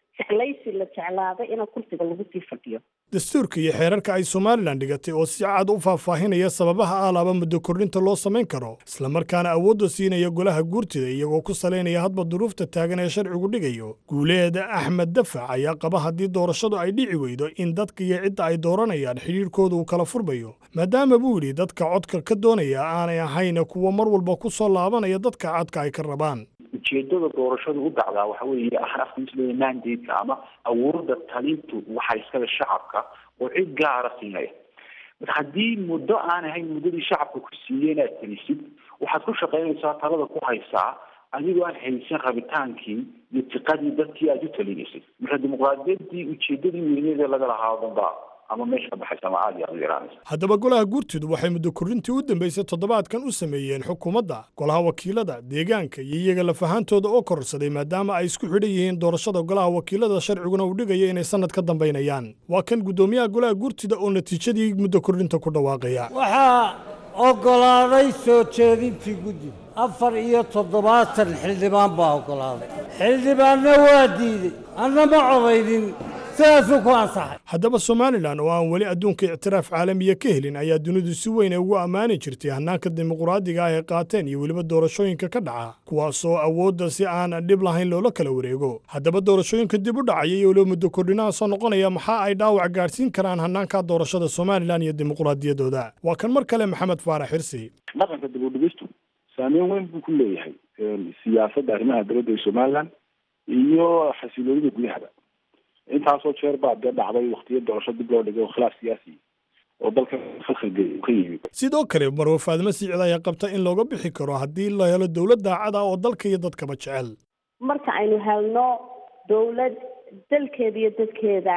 jeclaysi la jeclaaday in kursiga lagu sii fadhiyo dastuurka iyo xeerarka ay somalilan dhigatay oo si cad u faahfaahinaya sababaha alaaba muddo kordhinta loo samayn karo islamarkaana awoodda siinaya golaha guurtida iyagoo ku salaynaya hadba duruufta taagan ee sharcigu dhigayo guuleeda axmed dafac ayaa qaba haddii doorashadu ay dhici weydo in dadka iyo cidda ay dooranayaan xidhiirkooda uu kala furmayo maadaama buu yidhi dadka codka ka doonaya aanay ahayn kuwa mar walba ku soo laabanaya dadka codka ay ka rabaan ujeedada doorashadu u dhacdaa waxa weeye afkiisleeya mandate ama awoodda talintu waxaa iskale shacabka oo cid gaara siinaya marka haddii muddo aan ahayn muddadii shacabka ku siiyey inaad talisid waxaad ku shaqaynaysaa talada ku haysaa adigoo aan haysan rabitaankii iyo tiqadii dadkii aad u talinaysay marka dimuqraadiyaddii ujeedadii weyneed ee laga lahaa o dhan ba ama meesha ka baxaysa ama aada iyo aada u yaraanaysa haddaba golaha guurtidu waxay muddo kordhintii u dambaysay toddobaadkan u sameeyeen xukuumadda golaha wakiilada deegaanka iyo iyaga lafahaantooda oo kororsaday maadaama ay isku xidhan yihiin doorashada golaha wakiilada sharciguna uu dhigayo inay sannad ka dambaynayaan waa kan guddoomiyaha golaha guurtida oo natiijadii muddo kordhinta ku dhawaaqaya waxaa oggolaaday soo jeedintii guddiga afar iyo toddobaatan xildhibaan baa oggolaaday xildhibaanna waa diidey anna ma codaynin sidaasuu ku ansaxay haddaba somalilan oo aan weli adduunka ictiraaf caalamiya ka helin ayaa dunidu si weyn ugu ammaani jirtay hannaanka dimuqraadiga ah ay qaateen iyo weliba doorashooyinka ka dhaca kuwaasoo awoodda si aan dhib lahayn loola kala wareego haddaba doorashooyinka dib u dhacaya iyo weliba muddo kordhinaha soo noqonaya maxaa ay dhaawac gaadhsiin karaan hannaanka doorashada somalilan iyo dimuqraadiyaddooda waa kan mar kale maxamed faarax xirsi dhaqanka dib u dhigistu saameyn weyn buu ku leeyahay siyaasadda arrimaha dowladda ee somalilan iyo xasiloonida gudahaba intaasoo jeer baa dee dhacday waktiyo doorasho dib loo dhigay oo khilaaf siyaasi oo dalka khalkhalgeeya ka yimid sidoo kale marwe faadimo sicid ayaa qabta in looga bixi karo haddii la helo dowlad daacad ah oo dalka iyo dadkaba jecel marka aynu helno dowlad dalkeeda iyo dadkeeda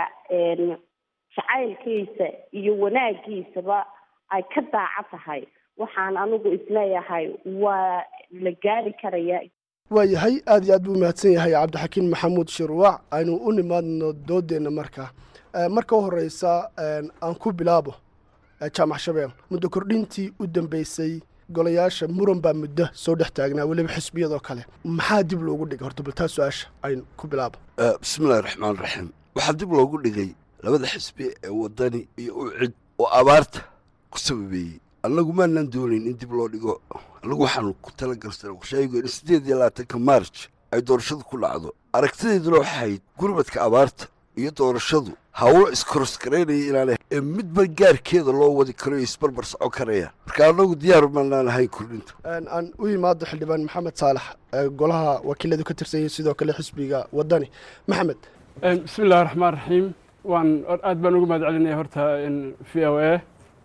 jacaylkiisa iyo wanaagiisaba ay ka daaca tahay waxaan anigu isleeyahay waa la gaari karaya waayahay aad iyo aad buu mahadsan yahay cabdixakiin maxamuud shirwac aynu u nimaadno doodeenna marka marka u horeysa aan ku bilaabo jaamac shabeel muddo kordhintii u dambeysay golayaasha muran baa muddo soo dhex taagnaa weliba xisbiyadoo kale maxaa dib loogu dhigay horta baltaa su-aasha aynu ku bilaabo bismillahi raxmaan raxiim waxaa dib loogu dhigay labada xisbi ee wadani iyo u cid oo abaarta ku sababeeyey annagu maanaan doonayn in dib loo dhigo annagu waxaanu ku talagalsan sheego in siddeed iyo labaatanka maarj ay doorashadu ku dhacdo aragtideeduna waxay ahayd gurmadka abaarta iyo doorashadu hawlo iskoroskaraynaya inaanay ee midba gaarkeeda loo wadi karo iyo isbarbar socon karayaan marka annagu diyaar maanaan ahayn kordhinta aan u imaado xildhibaan maxamed saalax golaha wakiiladu ka tirsan yihiin sidoo kale xisbiga wadani maxamed bismi illahi raxmaan raxiim waan aad baan ugu mahad celinaya horta v o a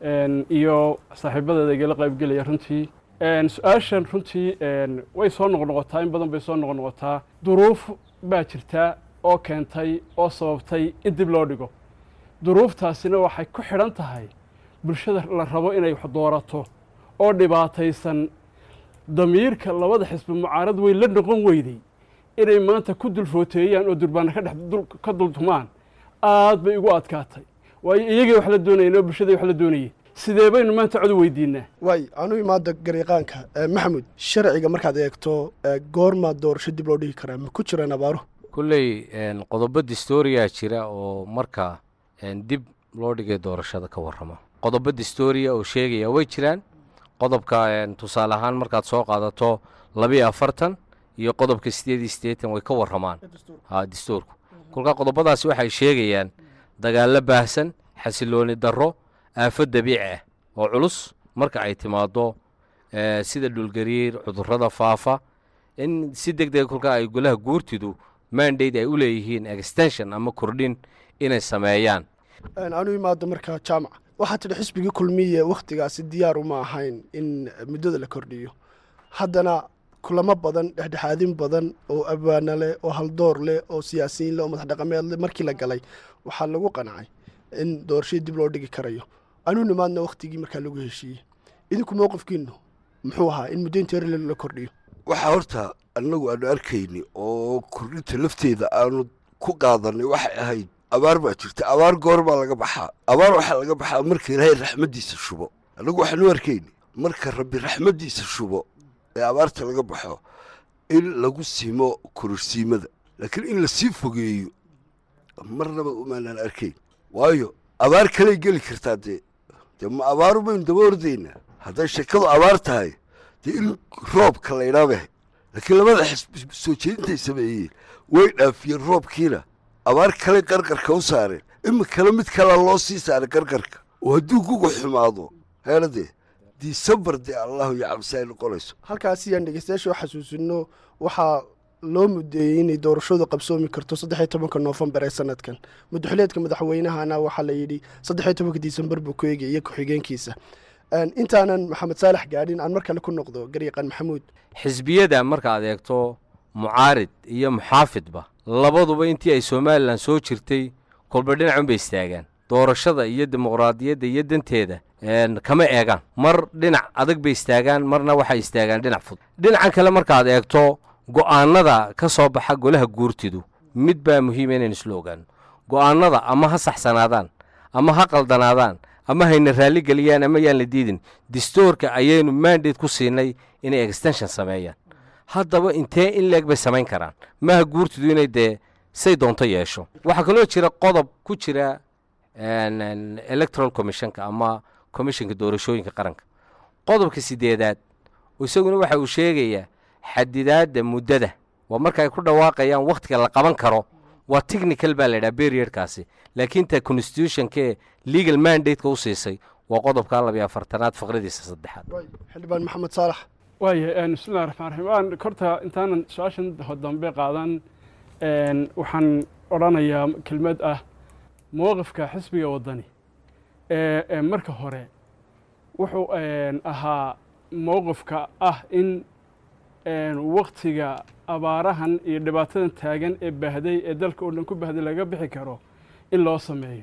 iyo saaxiibadeeda igala qaybgelaya runtii su-aashan runtii way soo noqnoqotaa in badan bay soo noqnoqotaa duruuf baa jirta oo keentay oo sababtay in dib loo dhigo duruuftaasina waxay ku xidhan tahay bulshada la rabo inay wax doorato oo dhibaataysan damiirka labada xisbi mucaarad weyn la noqon weyday inay maanta ku dulfooteeyaan oo durbaana ka dhex ka dultumaan aad bay igu adkaatay waayo iyagii wax la doonayeen oo bulshadii wax la doonayeen sidee baynu maanta cod weydiinaa waay aan u imaada gariiqaanka maxamuud sharciga markaad eegto goormaa doorasho dib loo dhigi karaa ma ku jiraan abaaruhu kulley qodobo distooriyaa jira oo marka dib loo dhigay doorashada ka warrama qodobo distooriya oo sheegaya way jiraan qodobka tusaale ahaan markaad soo qaadato labiyo afartan iyo qodobka sideed iyo siddeetan way ka warramaan ha dastuurku kolkaa qodobadaasi waxay sheegayaan dagaallo baahsan xasilooni darro aafo dabiici ah oo culus marka ay timaaddo sida dhulgariir cudurrada faafa in si deg dega kolkaa ay golaha guurtidu mandate ay u leeyihiin extension ama kordhin inay sameeyaan aan u imaado markaa jaamac waxaa tidhi xisbigii kulmiye wakhtigaasi diyaaru ma ahayn in muddada la kordhiyo haddana kulamo badan dhexdhexaadin badan oo abwaana leh oo haldoor leh oo siyaasiyiin leh oo madax dhaqameed leh markii la galay waxaa lagu qancay in doorashadii dib loo dhigi karayo anuu nimaadna wakhtigii markaa lagu heshiiyey idinku mowqifkiinu muxuu ahaa in muddo inteer la kordhiyo waxaa horta annagu aanu arkayni oo kordhinta lafteeda aanu ku qaadanay waxay ahayd abaar baa jirta abaar goor baa laga baxaa abaar waxaa laga baxaa marka ilaahay raxmaddiisa shubo annagu waxaanu arkayni marka rabbi raxmaddiisa shubo ee abaarta laga baxo in lagu simo kororsiimada laakiin in lasii fogeeyo marnaba umaanaan arkayn waayo abaar kaley geli kartaa dee dee ma abaaru baynu daba ordaynaa hadday sheekadu abaar tahay dee in roobka laydhaa bay laakiin labada xisbi soo jeedintay sameeyeen way dhaafiyeen roobkiina abaar kale qarqarka u saareen imikana mid kalea loo sii saaray qarqarka oo hadduu guga xumaado heeradee disembar dee allahu yacabsi ay noqonayso halkaasi yaan dhegeystayaasha u xasuusino waxaa loo mudeeyey inay doorashadu qabsoomi karto saddexiyo tobanka noofembar ee sanadkan madaxuleedka madaxweynahana waxaa la yidhi saddexiyo tobanka disembar buu ku eegay iyo ku-xigeenkiisa intaanan maxamed saalax gaadhin aan mar kale ku noqdo garyaqaan maxamuud xisbiyada markaad eegto mucaarid iyo muxaafidba labaduba intii ay somalilan soo jirtay kolba dhinacunbay istaagaan doorashada iyo dimuqraadiyadda iyo danteeda kama eegaan mar dhinac adag bay istaagaan marna waxay istaagaan dhinac fudud dhinacan kale markaad eegto go'aanada ka soo baxa golaha guurtidu mid baa muhiima inaynu isla ogaano go'aanada ama ha saxsanaadaan ama ha qaldanaadaan ama hayna raalli geliyaan ama yaan la diidin distoorka ayaynu mandate ku siinay inay extension sameeyaan haddaba intee in leeg bay samayn karaan maaha guurtidu inay dee say doonto yeesho waxaa kaloo jira qodob ku jira electoral commissionka ama commissionka doorashooyinka qaranka qodobka sideedaad isaguna waxa uu sheegayaa xadidaadda muddada waa marka ay ku dhawaaqayaan wakhtiga la qaban karo waa technical baa la yidhaha periodkaasi laakiin ta constitutionkee legal mandate-ka u siisay waa qodobka labiyo afartanaad faqradiisa saddexaad xildhibaan maxamed saalax waaya bismillahi raxmaan raxiim waan horta intaanan su-aashan dambe qaadan waxaan odhanayaa kelmad ah mowqifka xisbiga waddani ee marka hore wuxuu ahaa mowqifka ah in waktiga abaarahan iyo dhibaatadan taagan ee baahday ee dalka oo dhan ku baahday laga bixi karo in loo sameeyo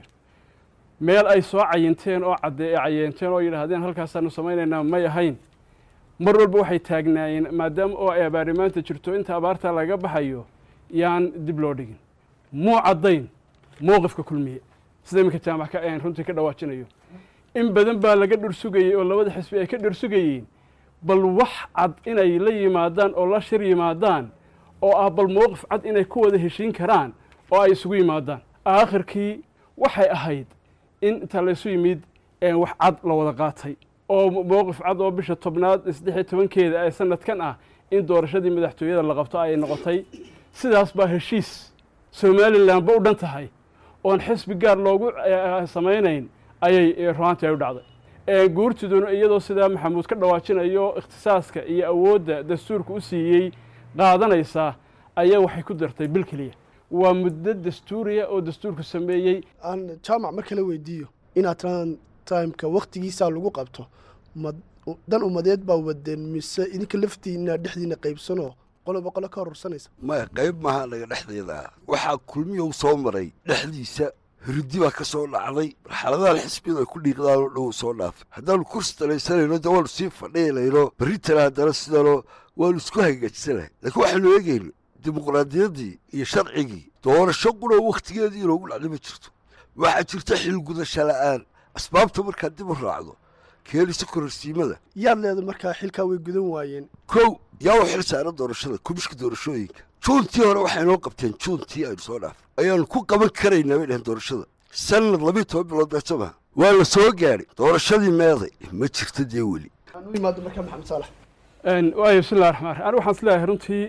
meel ay soo cayinteen oo cadde ee cayeenteen oo yidhaahdeen halkaasaanu samaynaynaa may ahayn mar walba waxay taagnaayeen maadaama oo ay abaari maanta jirto inta abaarta laga baxayo yaan dib loo dhigin muu caddayn mowqifka kulmiye sida iminka jaamac ka runtii ka dhawaajinayo in badan baa laga dhursugayey oo labada xisbi ay ka dhursugayeen bal wax cad inay la yimaadaan oo la shir yimaadaan oo ah bal mowqif cad inay ku wada heshiin karaan oo ay isugu yimaadaan aakhirkii waxay ahayd in inta laysu yimid wax cad la wada qaatay oo mowqif cad oo bisha tobnaad saddex iyo tobankeeda ee sanadkan ah in doorashadii madaxtooyada la qabto ay noqotay sidaas baa heshiis somalilanba u dhan tahay oon xisbi gaar loogu samaynayn ayay ruaantii ay u dhacday guurtiduna iyadoo sidaa maxamuud ka dhawaajinayo ikhtisaaska iyo awoodda dastuurka u siiyey qaadanaysaa ayaa waxay ku dartay bil keliya waa muddo dastuuriya oo dastuurku sameeyey aan jaamac mar kale weydiiyo inaad tiran timeka wakhtigiisaa lagu qabto ma dan umadeed baa wadeen mise idinka laftiina dhexdiina qaybsanoo qoloba qolo ka horursanaysa maya qayb maaha naga dhexdeeda ah waxaa kulmiyow soo maray dhexdiisa hirdi baa ka soo dhacday marxaladahan xisbiyadu ay ku dhiiqdaanoo dhow soo dhaafay haddaanu kursi talaysanayno dee waanu sii fadhiilayno berritana haddana sidanoo waanu isku hagaajsanahay laakiin waxaanu eegayno dimuqraadiyaddii iyo sharcigii doorasho quna wakhtigeedii inoogu dhacday ma jirto waxaa jirta xilgudasho la'aan asbaabta markaad dib u raacdo keenaysa kororsiimada yaad leeda markaa xilkaa way gudan waayeen kow yaa u xil saaran doorashada kumishka doorashooyinka juuntii hore waxay noo qabteen juuntii aynu soo dhaafay ayaanu ku qaban karaynaa bay dhaheen doorashada sanad labiiyo toban bilood beeso maha waa la soo gaadhay doorashadii meeday ma jirta dee weli aan u imaado markaa maxamed saalax waayo bismillahi raxmaan raxiim anigu waxaan isleeyahay runtii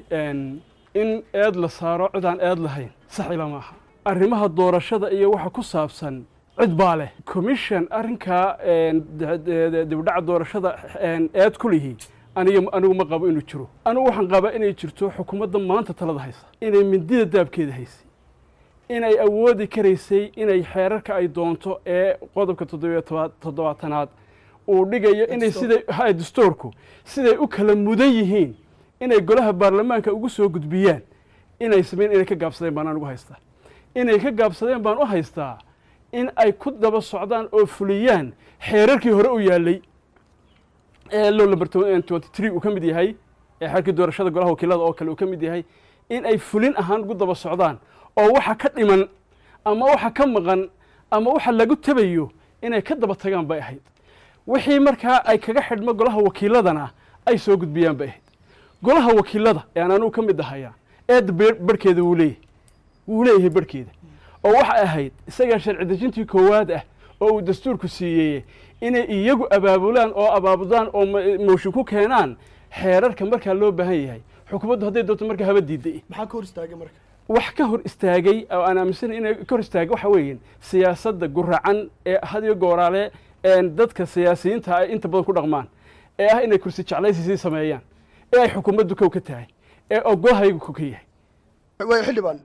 in eed la saaro cid aan eed lahayn sax ila maaha arrimaha doorashada iyo waxa ku saabsan cid baa leh commission arrinkaa dibdhaca doorashada eed ku lihi aniga anigu ma qabo inuu jiro anigu waxaan qabaa inay jirto xukuumadda maanta talada haysa inay mindida daabkeeda haysay inay awoodi karaysay inay xeerarka ay doonto ee qodobka toddobiyo toddobaatanaad uu dhigayo inay siday ha dastuurku siday u kala mudan yihiin inay golaha baarlamaanka ugu soo gudbiyaan inay sameyn inay ka gaabsadeen baan anigu haystaa inay ka gaabsadeen baan u haystaa in ay ku daba socdaan oo fuliyaan xeerarkii hore u yaallay ee low number twenty three uu ka mid yahay ee xeerkii doorashada golaha wakiilada oo kale uu ka mid yahay in ay fulin ahaan ugu daba socdaan oo waxa ka dhiman ama waxa ka maqan ama waxa lagu tabayo inay ka daba tagaan bay ahayd wixii markaa ay kaga xidhmo golaha wakiiladana ay soo gudbiyaan bay ahayd golaha wakiilada ee aan anugu ka mid ahaya eedda barhkeeda wuu leeyahay wuu leeyahay barhkeeda oo waxay ahayd isagaa sharci dejintii koowaad ah oo uu dastuurku siiyey inay iyagu abaabulaan oo abaabudaan oo mooshin ku keenaan xeerarka markaa loo baahan yahay xukuumaddu hadday doonto markaa haba diiday maxaa ka hor istaagay marka wax ka hor istaagay oo aan aaminsanay inay ka hor istaagay waxa weeye siyaasadda guracan ee had iyo gooraale dadka siyaasiyiinta ay inta badan ku dhaqmaan ee ah inay kursi jeclaysisii sameeyaan ee ay xukuumaddu kow ka tahay ee ogolahaygu kow ka yahay way xildhibaan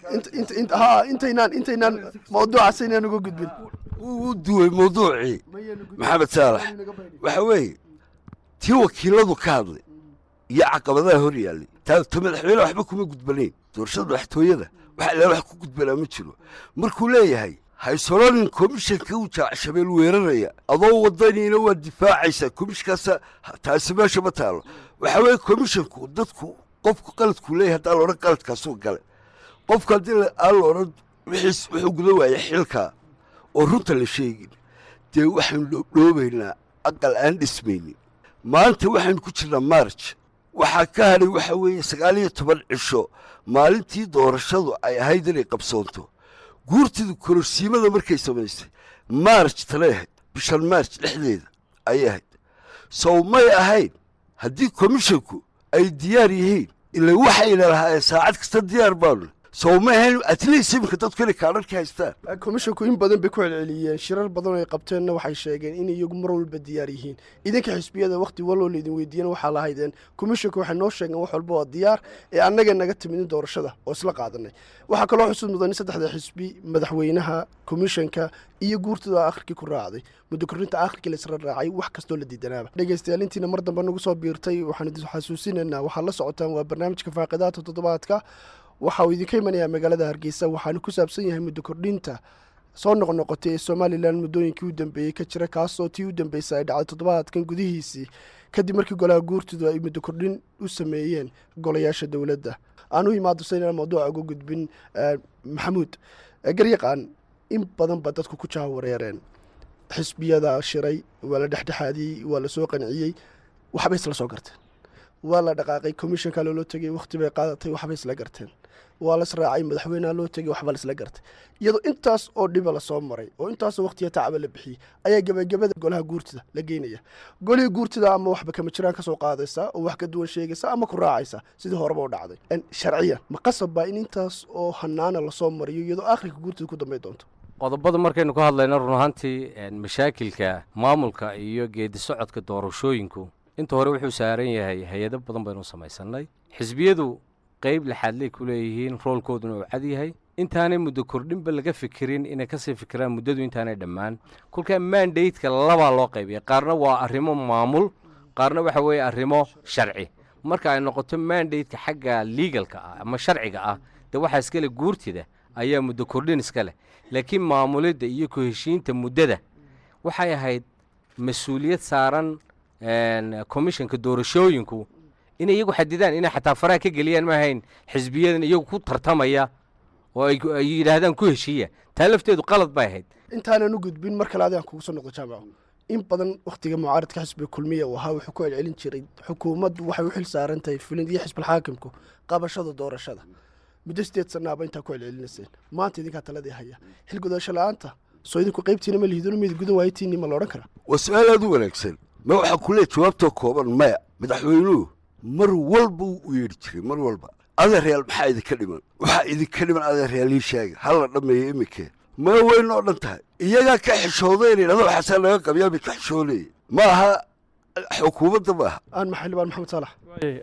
ha intaynaan intaynaan mawduucaas aynaan uga gudbin wuu duway mawduucii maxamed saalax waxa weeye tii wakiiladu ka hadlay iyo caqabadaha hor yaallay ta madaxweyne waxba kuma gudbanayn doorashada madaxtooyada waxa ilaa wax ku gudbanaa ma jiro markuu leeyahay haysolonin komishanka uu jaacshabeel weeraraya adoo wadaniina waa difaacaysaa komishinkaasa taasi meesha ma taalo waxa weeye komishanku dadku qofku qaladkuu leeyahay haddaan la odhan qaladkaasuu gale qofku haddii aan la odhan wixiis wuxuu guda waaya xilkaa oo runta la sheegin dee waxaynu dhoobdhoobaynaa aqal aan dhismaynin maanta waxaynu ku jirnaa maarj waxaa ka hadhay waxa weeye sagaal iyo toban cisho maalintii doorashadu ay ahayd inay qabsoonto guurtidu kororsiimada markay samaysay maarj talay ahayd bishan maarj dhexdeeda ayay ahayd sow may ahayn haddii komishanku ay diyaar yihiin ila waxayna lahaayeen saacad kasta diyaar baanu sow ma ahayn atleast iminka dadku inay kaadharka haystaan komishanku in badan bay ku celceliyeen shirar badan oo ay qabteenna waxay sheegeen in iyagu mar walba diyaar yihiin idinka xisbiyada wakhti waloo laydin weydiiyana waxaa lahaydeen komishanku waxay noo sheegeen wax walba waa diyaar ee annaga naga timidin doorashada oo isla qaadanay waxaa kaloo xusud mudan in saddexda xisbi madaxweynaha komishanka iyo guurtada akhirkii ku raacday muddo korrinta akhirkii laisla raacay wax kastoo la diidanaaba dhegeystayaal intiina mar dambe nagu soo biirtay waxaan idin xasuusinaynaa waxaad la socotaan waa barnaamijka faaqidaata toddobaadka waxa uu idinka imanayaa magaalada hargeysa waxaanu ku saabsan yahay muddo kordhinta soo noqnoqotay ee somalilan muddooyinkii u dambeeyey ka jira kaasoo tii u dambeysay ay dhacday toddobaadkan gudihiisii kadib markii golaha guurtidu ay muddo kordhin u sameeyeen golayaasha dowladda aan u imaado saynaan mawduuca uga gudbin maxamuud garyaqaan in badan ba dadku ku jaawareereen xisbiyada shiray waa la dhexdhexaadiyey waa la soo qanciyey waxbay isla soo garteen waa la dhaqaaqay komishanka loola tegey wakhti bay qaadatay waxbay isla garteen waa la israacay madaxweyneha loo tegey waxba la isla gartay iyadoo intaas oo dhiba lasoo maray oo intaasoo wakhtiya tacaba la bixiyey ayaa gebagabada golaha guurtida la geynaya golihii guurtida ama waxba kama jiraan kasoo qaadaysa oo wax ka duwan sheegaysa ama ku raacaysa sidii horeba u dhacday sharciyan ma qasab baa in intaas oo hanaana lasoo mariyo iyadoo akhirka guurtida ku dambay doonto qodobada markaynu ka hadlayno run ahaantii mashaakilka maamulka iyo geedi socodka doorashooyinku inta hore wuxuu saaran yahay hay-ado badan baynu samaysannay xisbiyadu qayb laxaadley ku leeyihiin roolkooduna uu cad yahay intaanay muddo kordhinba laga fikirin inay kasii fikiraan muddadu intaanay dhammaan kolkaa mandateka labaa loo qaybiya qaarna waa arrimo maamul qaarna waxa weeye arrimo sharci marka ay noqoto mandateka xagga legalka ah ama sharciga ah dee waxaa iskale guurtida ayaa muddo kordhin iska leh laakiin maamulidda iyo ku heshiinta muddada waxay ahayd mas-uuliyad saaran commissionka doorashooyinku inay iyagu xadidaan inay xataa faraha ka geliyaan ma ahayn xisbiyadan iyagu ku tartamaya oo ay yidhaahdaan ku heshiiya taa lafteedu qalad bay ahayd intaanan u gudbin mar kale adigaan kugu soo noqdo jaamaco in badan wakhtiga mucaaradka xisbiga kulmiya uu ahaa wuxuu ku celcelin jiray xukuumaddu waxay u xil saaran tahay fulin iyo xisbilxaakimku qabashada doorashada muddo sideed sannaaba intaa ku celcelinayseen maanta idinkaa taladii haya xil gudasho la-aanta soo idinku qaybtiina ma lihidino mid gudan waaytiinni ma la odhan karaa waa su-aal aad u wanaagsan ma waxaa ku leey jawaabtoo kooban maya madaxweynuhu mar walba u yeedhi jiray mar walba adeeryaal maxaa idinka dhiman waxaa idinka dhiman adeeryaal ii sheega ha la dhammeeyo iminkee ma weyn oo dhan tahay iyagaa ka xishooday inay dhado waxaasaa laga qabiyaa bay ka xishoonaya ma aha xukuumadda ma aha aan maxalibaan maxamed saalax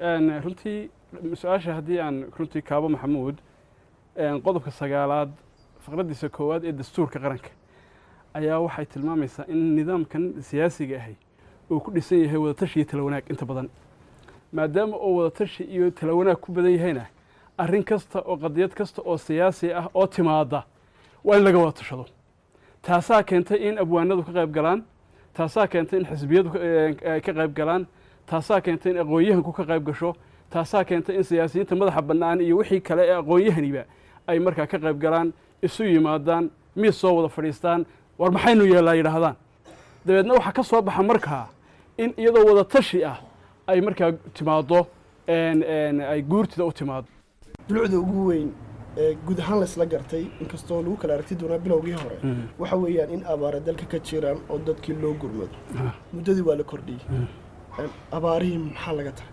runtii su-aasha haddii aan runtii kaabo maxamuud qodobka sagaalaad faqraddiisa koowaad ee dastuurka qaranka ayaa waxay tilmaamaysaa in nidaamkan siyaasiga ahay uu ku dhisan yahay wadatashi iyo tala wanaag inta badan maadaama uu wadatashi iyo tala wanaag ku badan yahayna arrin kasta oo qadiyad kasta oo siyaasi ah oo timaada waa in laga wada tashado taasaa keentay in abwaanadu ka qayb galaan taasaa keentay in xisbiyadu ka qayb galaan taasaa keentay in aqoon-yahanku ka qayb gasho taasaa keentay in siyaasiyiinta madaxa bannaan iyo wixii kale ee aqoon-yahaniba ay markaa ka qayb galaan isu yimaadaan miis soo wada fadhiistaan war maxaynu yeellaa yidhaahdaan dabeedna waxaa ka soo baxa markaa in iyadoo wada tashi ah ay markaa timaaddo ay guurtida u timaado dulucda ugu weyn ee guud ahaan laysla gartay inkastoo lagu kala aragti doonaa bilowgii hore waxa weeyaan in abaara dalka ka jiraan oo dadkii loo gurmado muddadii waa la kordhiyey Een, abaarihii maxaa laga tahay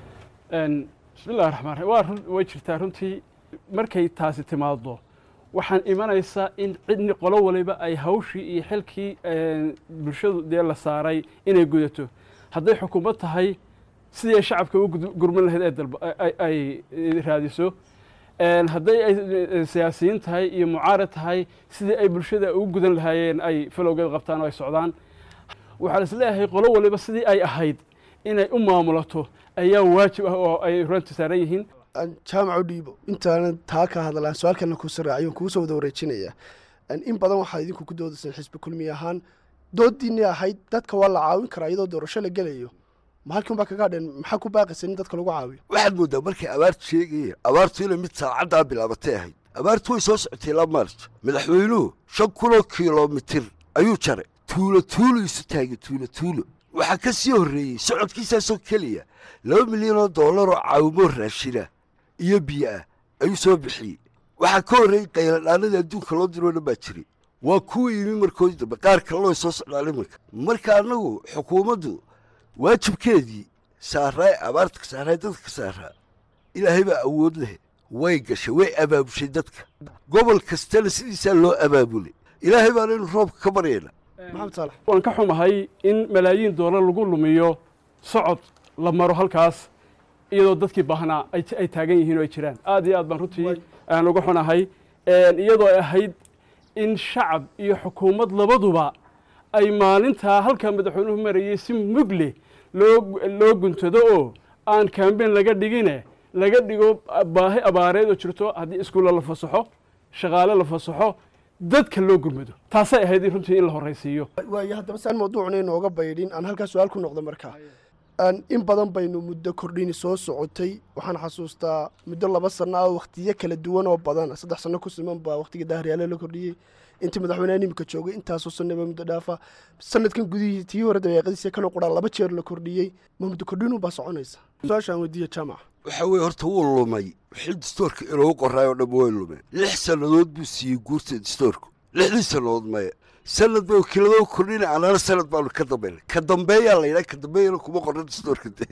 Een, bismillahi raxmaan raxiim waa run way jirtaa runtii markay taasi timaado waxaan imanaysaa in cidni qolo waliba ay hawshii iyo xilkii een, bulshadu dee la saaray inay gudato hadday xukuumad tahay sidii ay shacabka u gud- gurman lahayd ee dalba ay- ay ay raadiso Een, hadday ay eh, siyaasiyiin tahay iyo mucaarad tahay sidii ay bulshada ugu gudan lahaayeen ay falowgeed qabtaan oo ay socdaan waxaan is leeyahay qolo waliba sidii ay ahayd inay u maamulato ayaa waajib ah oo ay runta saaran yihiin Aan jaamac u dhiibo intaanan taa ka hadlaan su-aalkana ku saraaciyon kugu soo wada wareejinaya Een, in badan waxaa idinku ku doodaysaan xisbi kulmi ahaan doodiinii ahayd dadka waa la caawin karaa iyadoo doorasho la gelayo ma halkii unbaa kaga hadheen maxaa ku baaqaysa in dadka lagu caawiyo waxaad moodaa markay abaartu sheegayeen abaartu inay mid saacaddaa bilaabatay ahayd abaartu way soo socotay ilaa maarj madaxweynuhu shan kunoo kilomitir ayuu jaray tuulo tuulo isu taagay tuulo tuulo waxaa ka sii horreeyey socodkiisaasoo keliya laba milyan oo dollar oo caawimo raashina iyo biyo ah ayuu soo bixiyey waxaa ka horreeyey qayladhaanadii adduunka loo diroo dhan baa jiray waa kuwii yimi markoodii dambe qaar kalena way soo socdaan iminka marka annagu xukuumaddu waajibkeedii saaraa ee abaarta ka saaraa ee dadka ka saaraa ilaahay baa awood leh way gashay way abaabushay dadka gobol kastana sidiisaa loo abaabulay ilaahay baana inu roobka ka baryayna maxamed saalax waan ka xumahay in malaayiin doolar lagu lumiyo socod la maro halkaas iyadoo dadkii baahnaa ay ay taagan yihiin oo ay jiraan aad iyo aad baan runtii aan uga xunahay Een, iyadoo ay ahayd in shacab iyo xukuumad labaduba ay maalintaa halkaa madaxweynuhu marayay si mug leh loo loo guntado oo aan kambeyn laga dhigine laga dhigo baahi abaareed oo jirto haddii iskuulla la fasaxo shaqaale la fasaxo dadka loo gurmado taasay ahayd in runtii in la horraysiiyo waayo haddaba saan mawduucna inooga baydhin aan halkaa su-aal ku noqdo markaa Aan in badan baynu muddo kordhini soo socotay waxaan xasuustaa muddo laba sano ah wakhtiyo kala duwan oo badan saddex sano ku siman baa wakhtiga daahriyaale la kordhiyey intii madaxweynaha imika joogay intaasoo sanaba muddo dhaafa sanadkan gudihii tii hore dabeeqadiisa kana quraan laba jeer la kordhiyey ma muddo kordhinu baa soconaysa su-aashaan weydiiya jaamac waxa weeye horta wuu lumay wixii distoorka inoogu qoraay oo dhan way lumeen lix sannadood buu siiyey guurta distoorku lixdii sannadood maya sanad bay wakiiladoo kordhina anana sanad baanu ka dambayna ka dambeeyaa la yidhaha ka dambeeyana kuma qorna distoorka de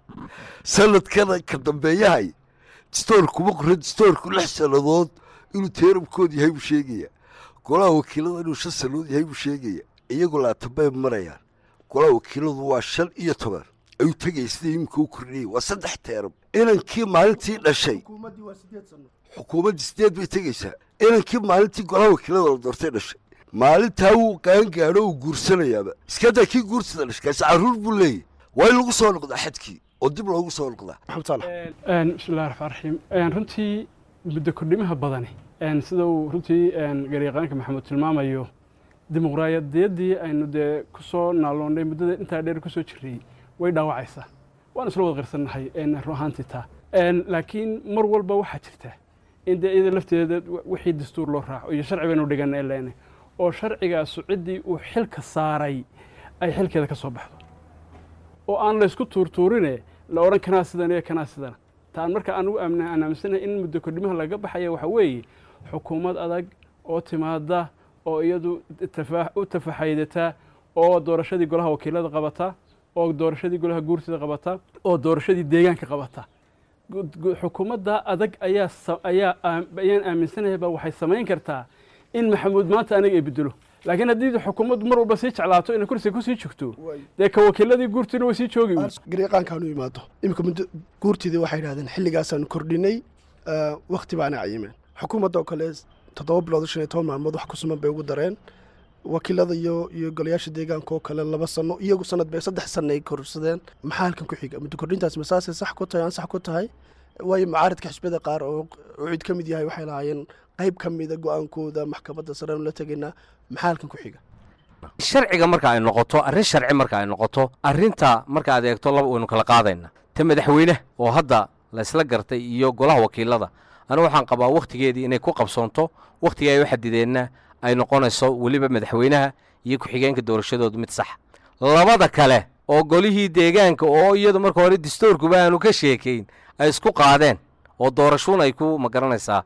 sanadkana ka dambeeyahay distoor kuma qorna distoorku lix sannadood inuu teeramkood yahay buu sheegaya golaha wakiilada inuu shan sannadood yahay buu sheegaya iyagu laatan bay marayaan golaha wakiiladu waa shan iyo toban ayuu tegaya sida iminka u kordhiyey waa saddex teeram inankii maalintii dhashay xukuumaddii waa sideed sano xukuumaddii sideed bay tegaysaa inankii maalintii golaha wakiilada la doortay dhashay maalintaa wuu qaangaadho uu guursanayaaba iskadaa kii guursada dhashay kaasi carruur buu leeyahy waa in lagu soo noqdaa xadkii oo dib loogu soo noqdaa maxamed saalax Een, bismillahi raxmaan raxiim Een, runtii muddo kordhimaha badani een, sida uu runtii een, garyaqaanka maxamuud tilmaamayo dimuqraadiyaddii aynu dee ku soo naaloonnay muddada intaa dheer kusoo jirray way dhaawacaysaa waan isla wada qirsannahay een, run ahaantii taa Een, laakiin mar walba waxaa jirta in dee iyada lafteeda wixii dastuur loo raaco iyo sharci baynu dhiganay leene oo sharcigaasu ciddii uu xilka saaray ay xilkeeda ka soo baxdo oo aan laysku tuurtuurine la odhan kanaa sidan iyo kanaa sidana taan marka anugu aan aaminsanahay in muddo kordhimaha laga baxaya waxaa weeye xukuumad adag oo timaada oo iyadu tafa- u tafaxaydata oo doorashadii golaha wakiilada qabata oo doorashadii golaha guurtida qabata oo doorashadii deegaanka qabata Gu- gu- xukuumadda adag ayaa sa- ayaa aam- ayaan aaminsanayaybaa waxay samayn kartaa in maxamuud maanta aniga ay bedelo laakiin haddii xukuumaddu mar walba sii jeclaato inay kursiga kusii joogto dee ka wakiiladii guurtina way sii joogi uun. garyaqaankaanu imaado iminka muddo guurtidii waxay yidhahdeen xilligaasaanu kordhinay eh, wakhti baana cayimeen xukuumadda oo kale toddoba bilood shan iyo toban maalmood wax ku suman bay ugu dareen wakiilada iyo iyo golayaasha deegaanka oo kale laba sano iyagu sanad bay saddex sano ay korsadeen maxaa halkan ku xiga muddo kordhintaas masaasay sax ku tahay aan sax ku tahay waayo mucaaradka xisbiyada qaar oo oo cid ka mid yahay waxay lahaayeen qayb ka mida go-aankooda maxkamadda sare aanu la tegaynaa maxaa halkan ku xiga sharciga marka ay noqoto arrin sharci marka ay noqoto arrinta marka aad eegto laba waynu kala qaadayna ta madaxweyne oo hadda la isla gartay iyo golaha wakiilada anigu waxaan qabaa wakhtigeedii inay ku qabsoonto wakhtigii ay u xadideenna ay noqonayso weliba madaxweynaha iyo ku-xigeenka doorashadoodu mid sax labada kale oo golihii deegaanka oo iyadu marka hore dastuurkuba aanu ka sheekayn ay isku qaadeen oo doorashuun ay ku magaranaysaa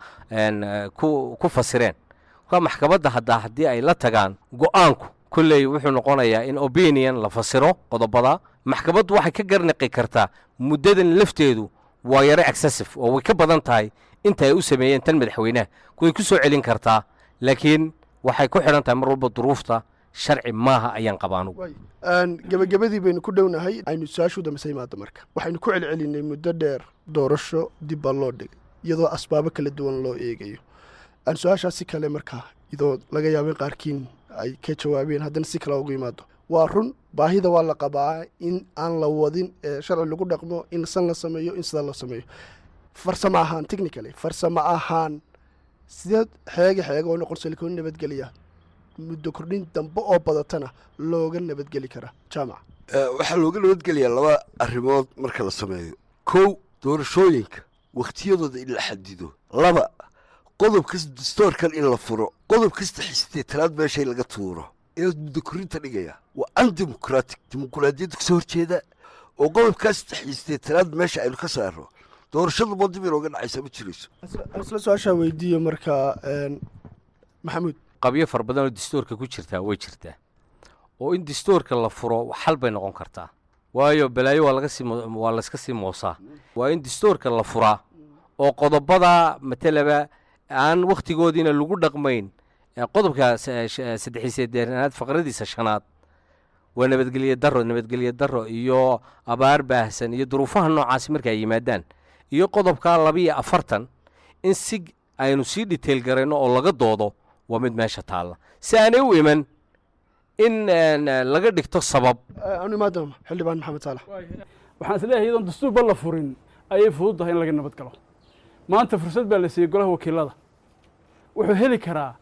ku ku fasireen marka maxkamadda haddaa haddii ay la tagaan go-aanku kolley wuxuu noqonayaa in opinion la fasiro qodobada maxkamaddu waxay ka garnaqi kartaa muddadan lafteedu waa yaro excessive oo way ka badan tahay inta ay u sameeyeen tan madaxweynaha way ku soo celin kartaa laakiin waxay ku xidhan tahay mar walba duruufta sharci maaha ayaan qabaanugu gebagabadii baynu ku dhownahay aynu su-aashu dambeysa imaada marka waxaynu ku celcelinay muddo dheer doorasho dib baa loo dhigay iyadoo asbaabo kala duwan loo eegayo aan su-aashaas si kale markaa iyadoo laga yaabay qaarkiin ay ka jawaabeen haddana si kale ugu yimaado waa run baahida waa la qabaa in aan la wadin ee sharci lagu dhaqmo in san la sameeyo in sidaa loo sameeyo farsamo ahaan technically farsamo ahaan sideed xeega xeega oo noqon silikoon nabadgeliya muddo kordhin dambe oo badatana looga nabadgeli karaa jaamac waxaa looga nabadgelayaa laba arrimood marka la sameeyo kow doorashooyinka wakhtiyadooda in la xadido laba qodob kasta dastoorkan in la furo qodob kasta xisteetanaad meeshay laga tuuro inaad muddo korinta dhigaya waa undemocratic dimuquraadiyadda kasoo horjeeda oo qodob kasta xisteetanaad meesha aynu ka saaro doorashada ma dib inooga dhacaysa ma jirayso isla su-aashaa weydiiyo markaa maxamuud qabyo fara badan oo dastuurka ku jirtaa way jirtaa oo in dastuurka la furo xal bay noqon kartaa waayo balaayo waa laga sii waa layska sii moosaa waa in dastuurka la furaa oo qodobada matalaba aan wakhtigoodiina lagu dhaqmayn qodobka saddexiysedeernaad faqradiisa shanaad waa nabadgelye daro nabadgelye daro iyo abaar baahsan iyo duruufaha noocaasi marka ay yimaadaan iyo qodobka labiiyo afartan in si aynu sii dhiteyl garayno oo laga doodo waa mid meesha taalla si aanay u iman in laga dhigto sabab anu imaadam xildhibaan maxamed saalax waxaan isleeyahay iyadoon dastuurba la furin ayay fudud tahay in laga nabad galo maanta fursad baa la siiyey golaha wakiilada wuxuu heli karaa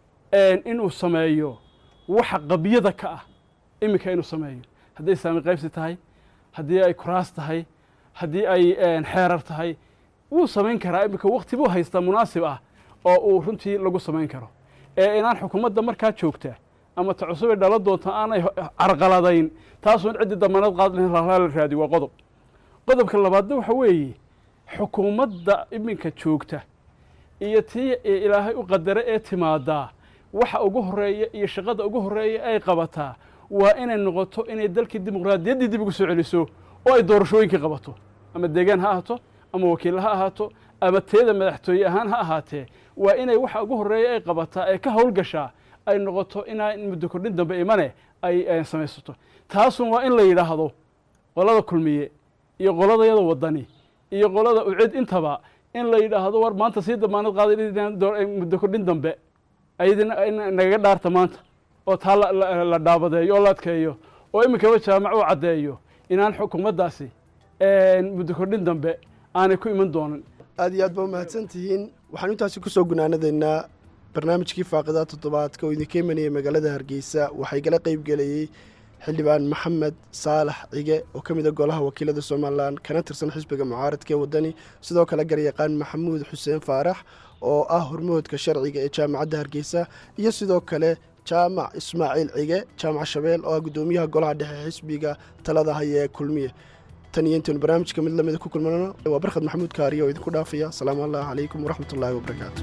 inuu sameeyo waxa qabyada ka ah iminka inuu sameeyo hadday saami qaybsi tahay haddii ay kuraas tahay haddii ay xeerar tahay wuu samayn karaa iminka wakti buu haystaa munaasib ah oo uu runtii lagu samayn karo ee inaan xukuumadda markaa joogta ama ta cusubay dhala doonta aanay carqaladayn taasoo in ciddii damaanad qaad lahayn la raadiyo waa qodob qodobka labaadna waxa weeye xukuumadda iminka joogta iyo tii ilaahay u qadare ee timaadaa waxa ugu horeeya iyo shaqada ugu horeeya ay qabataa waa inay noqoto inay dalkii dimuqraadiyaddii dib ugu soo celiso oo ay doorashooyinkii qabato ama deegaan ha ahaato ama wakiilla ha ahaato ama teeda madaxtooye ahaan ha ahaatee waa inay waxa ugu horeeya ay qabataa ee ka howlgashaa ay noqoto inaa muddo kordhin dambe imane ay samaysato taasun waa in la yidhaahdo qolada kulmiye iyo qoladayada wadani iyo qolada ucid intaba in la yidhaahdo war maanta sii damaanad qaaday muddo kordhin dambe ayadina nagaga dhaarta maanta oo taa la dhaabadeeyo oo la adkeeyo oo iminkaba jaamac u caddeeyo inaan xukuumaddaasi muddo kordhin dambe aanay ku iman doonin aad iyo aad ba umahadsan tihiin waxaan intaasi kusoo gunaanadaynaa barnaamijkii faaqidaa toddobaadka oo idinka imanaya magaalada hargeysa waxay gala qayb gelayey xildhibaan maxamed saalax cige oo ka mida golaha wakiilada somalilan kana tirsan xisbiga mucaaradka ee wadani sidoo kale garyaqaan maxamuud xuseen faarax oo ah hormoodka sharciga ee jaamacadda hargeysa iyo sidoo kale jaamac ismaaciil cige jaamac shabeel oo ah guddoomiyaha golaha dhexe xisbiga talada haya ee kulmiye tan iyo intaynu barnaamijka mid lamida ku kulmanano waa barkhad maxamuud kaariyo oo idinku dhaafaya asalaamu allah calaykum waraxmat ullaahi wabarakaatu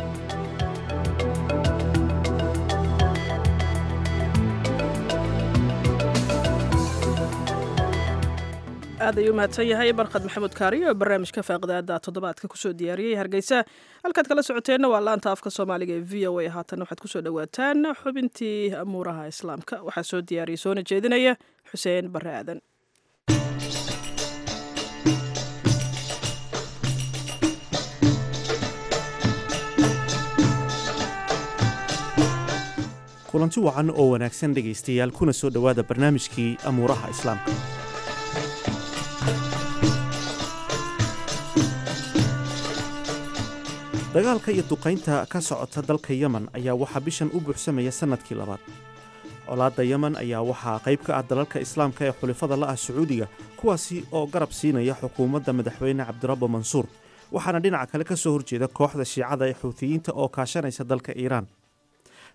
aad ayuu mahadsan yahay barkhad maxamuud kaariyo oo barnaamijka faaqidaada toddobaadka kusoo diyaariyey hargeysa halkaad kala socoteenna waa laanta afka soomaaliga ee v o a haatan waxaad kusoo dhowaataan xubintii amuuraha islaamka waxaa soo diyaariyay soona jeedinaya xuseen bare aadan kulanti wacan oo wanaagsan dhegaystayaal kuna soo dhowaada barnaamijkii amuuraha islaamka dagaalka iyo duqaynta ka socota dalka yemen ayaa waxaa bishan u buuxsamaya sannadkii labaad colaadda yemen ayaa waxaa qayb ka ah dalalka islaamka ee xulifada la ah sacuudiga kuwaasi oo garab siinaya xukuumadda madaxweyne cabdirabbo mansuur waxaana dhinaca kale ka soo horjeeda kooxda shiicada ee xuutiyiinta oo kaashanaysa dalka iiraan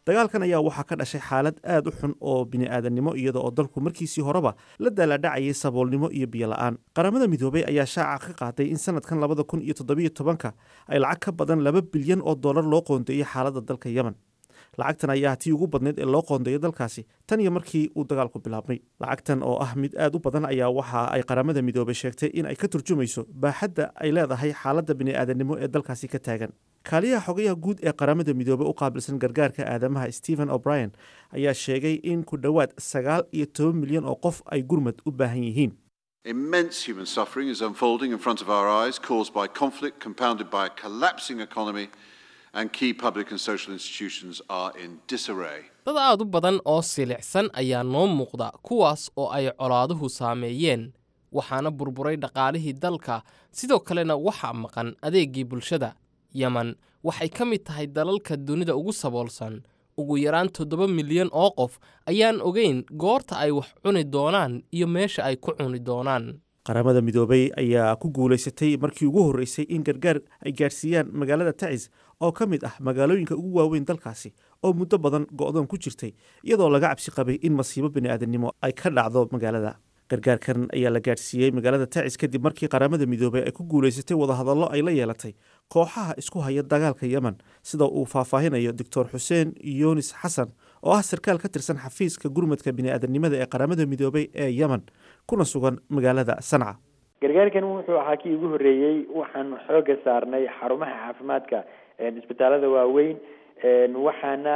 dagaalkan ayaa waxaa ka dhashay xaalad aad u xun oo bini'aadannimo iyada oo dalku markiisii horeba la daalaadhacayay saboolnimo iyo biyo la'aan qaramada midoobay ayaa shaaca ka qaaday in sanadkan labada kun iyo toddobiyo tobanka ay lacag ka badan laba bilyan oo dollar loo qoondeeyey xaaladda dalka yemen lacagtan ayaa tii ugu badnayd ee loo qoondeeyo dalkaasi tan iyo markii uu dagaalku bilaabmay lacagtan oo ah mid aad u badan ayaa waxa ay qaramada midoobay sheegtay in ay ka turjumayso baaxadda ay leedahay xaaladda bini'aadannimo ee dalkaasi ka taagan kaaliyaha xogayaha guud ee qaramada midoobey u qaabilsan gargaarka aadamaha stephen o'brien ayaa sheegay in ku dhowaad sagaal iyo toban milyan oo qof ay gurmad u baahan yihiin Immense human suffering is unfolding in front of our eyes, caused by conflict compounded by a collapsing economy, and key public and social institutions are in disarray. dad aad u badan oo silicsan ayaa noo muuqda kuwaas oo ay colaaduhu saameeyeen waxaana burburay dhaqaalihii dalka sidoo kalena waxaa maqan adeeggii bulshada yemen waxay ka mid tahay dalalka dunida ugu saboolsan ugu yaraan toddoba milyan oo qof ayaan ogeyn goorta ay wax cuni doonaan iyo meesha ay ku cuni doonaan qaramada midoobay ayaa ku guulaysatay markii ugu horreysay in gargaar ay gaadhsiiyaan magaalada tacis oo ka mid ah magaalooyinka ugu waaweyn dalkaasi oo muddo badan go'doon ku jirtay iyadoo laga cabsi qabay in masiibo bini'aadannimo ay ka dhacdo magaalada gargaarkan ayaa la gaadhsiiyey magaalada tacis kadib markii qaramada midoobay ay ku guulaysatay wadahadallo ay la yeelatay kooxaha isku haya dagaalka yemen sida uu faahfaahinayo doctor xuseen yunis xasan oo ah sarkaal ka tirsan xafiiska gurmadka bini'aadannimada ee qaramada midoobay ee yemen kuna sugan magaalada sanca gargaarkan wuxuu ahaa kii ugu horreeyey waxaan xooga saarnay xarumaha caafimaadka isbitaalada waaweyn waxaana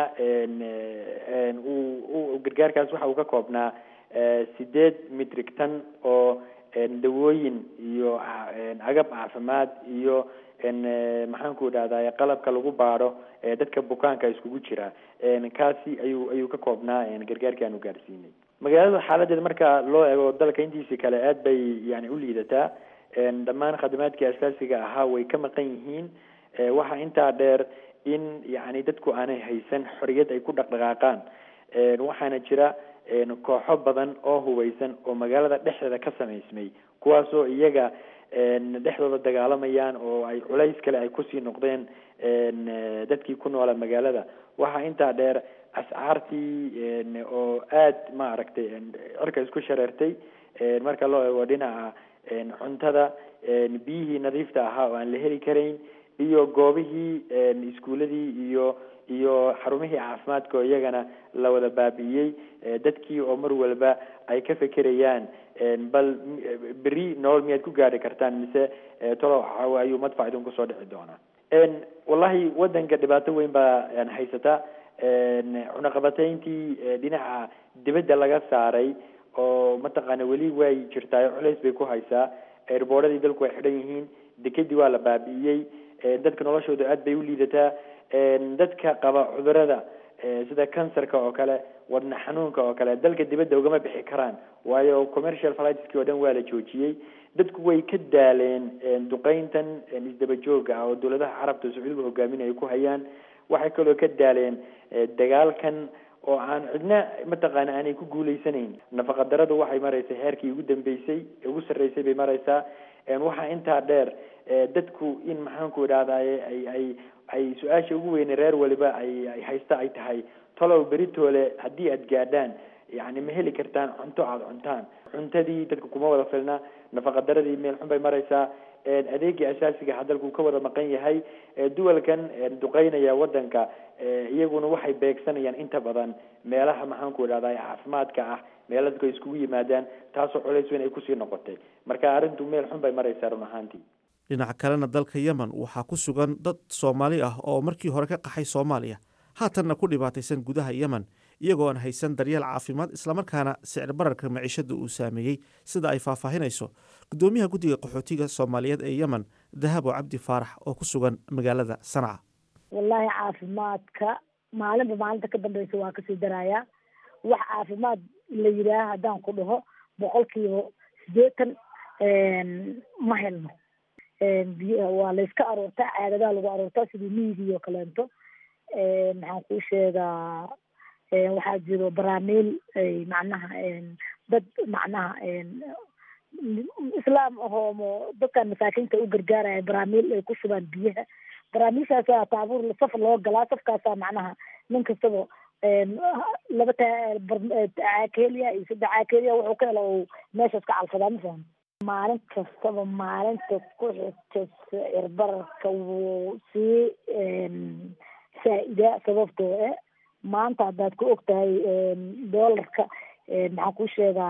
gargaarkaas waxa uu ka koobnaa sideed mitrig tan oo dawooyin iyo agab caafimaad iyo maxaanku idhahdaa qalabka lagu baadho dadka bukaanka iskugu jira kaasi ayuu ayuu ka koobnaa gargaarkii aanu gaadhsiinay magaalada xaaladeeda marka loo eego dalka intiisi kale aad bay yani u liidataa dhammaan khadamaadkii asaasiga ahaa way ka maqan yihiin waxaa intaa dheer in yani dadku aanay haysan xoriyad ay ku dhaqdhaqaaqaan waxaana jira kooxo badan oo hubeysan oo magaalada dhexdeeda ka samaysmay kuwaasoo iyaga dhexdooda dagaalamayaan oo ay culays kale ay kusii noqdeen dadkii ku noola magaalada waxaa intaa dheer ascaartii oo aad maaragtay cirka isku shareertay marka loo eego dhinaca cuntada biyihii nadiifta ahaa oo aan la heli karayn iyo goobihii iskuuladii iyo iyo xarumihii caafimaadka oo iyagana la wada baabi'iyey dadkii oo mar walba ay ka fekerayaan bal beri nolol miyaad ku gaari kartaan mise tolo ayuu madfac idin kusoo dhici doonaa wallahi wadanka dhibaato weyn baa haysata cunaqabatayntii dhinaca dibadda laga saaray oo mataqaana weli way jirtaa culays bay ku haysaa erboodhadii dalku way xidhan yihiin dekedii waa la baabi'iyey dadka noloshooda aad bay u liidataa dadka qaba cudurada sida cancerka oo kale wadna xanuunka oo kale dalka dibadda ugama bixi karaan waayo commercial flightski oo dhan waa la joojiyey dadku way ka daaleen duqeyntan isdaba jooga ah oo dowladaha carabta sacuudiga hogaaminaya ku hayaan waxay kaloo ka daaleen dagaalkan oo aan cidna mataqaana aanay ku guuleysanayn nafaqa daradu waxay maraysaa heerkii ugu dambeysay ugu sarreysay bay maraysaa waxaa intaa dheer dadku in maxaanku idhahdaye ay ay ay su-aasha ugu weyne reer waliba ay ay haysta ay tahay talow beritoole haddii aad gaadhaan yani ma heli kartaan cunto aada cuntaan cuntadii dadka kuma wada filna nafaqadaradii meel xun bay maraysaa adeegii asaasiga hadalku ka wada maqan yahay duwalkan duqeynaya wadanka iyaguna waxay beegsanayaan inta badan meelaha maxaanku idhahda caafimaadka ah meela dadku ay iskugu yimaadaan taasoo culays weyn ay kusii noqotay marka arrintu meel xun bay maraysaa run ahaantii dhinaca kalena dalka yemen waxaa ku sugan dad soomaali ah oo markii hore ka qaxay soomaaliya haatanna ku dhibaataysan gudaha yemen iyagoo aan haysan daryeel caafimaad islamarkaana sicir bararka maciishada uu saameeyey sida ay faahfaahinayso gudoomiyaha guddiga qaxootiga soomaaliyeed ee yemen dahabo cabdi faarax oo ku sugan magaalada sanca wallaahi caafimaadka maalinba maalinta ka dambeysa waa kasii darayaa wax caafimaad la yidhaaha haddaan ku dhaho boqolkiiba sideetan ma helno biyaha waa layska aroortaa caadadaha lagu aroortaa sidii miyigii oo kaleento maxaan kuu sheegaa waxaa jiro baraamiil ay macnaha dad macnaha islaam ahoomo dadkan masaakiinta u gargaaraya baraamiil ay ku shubaan biyaha barnaamijhaasaa taabuur saf loo galaa safkaasaa macnaha nin kastaba laba caakeliya iyo saddex caakeliya wuxuu ka helo uu meeshaas ka calfadaa ma fahmi maalin kastaba maalinta ku xigta sicir bararka wuu sii faa-idaa sababtoo eh maanta haddaad ku og tahay doolarka maxaan kuu sheegaa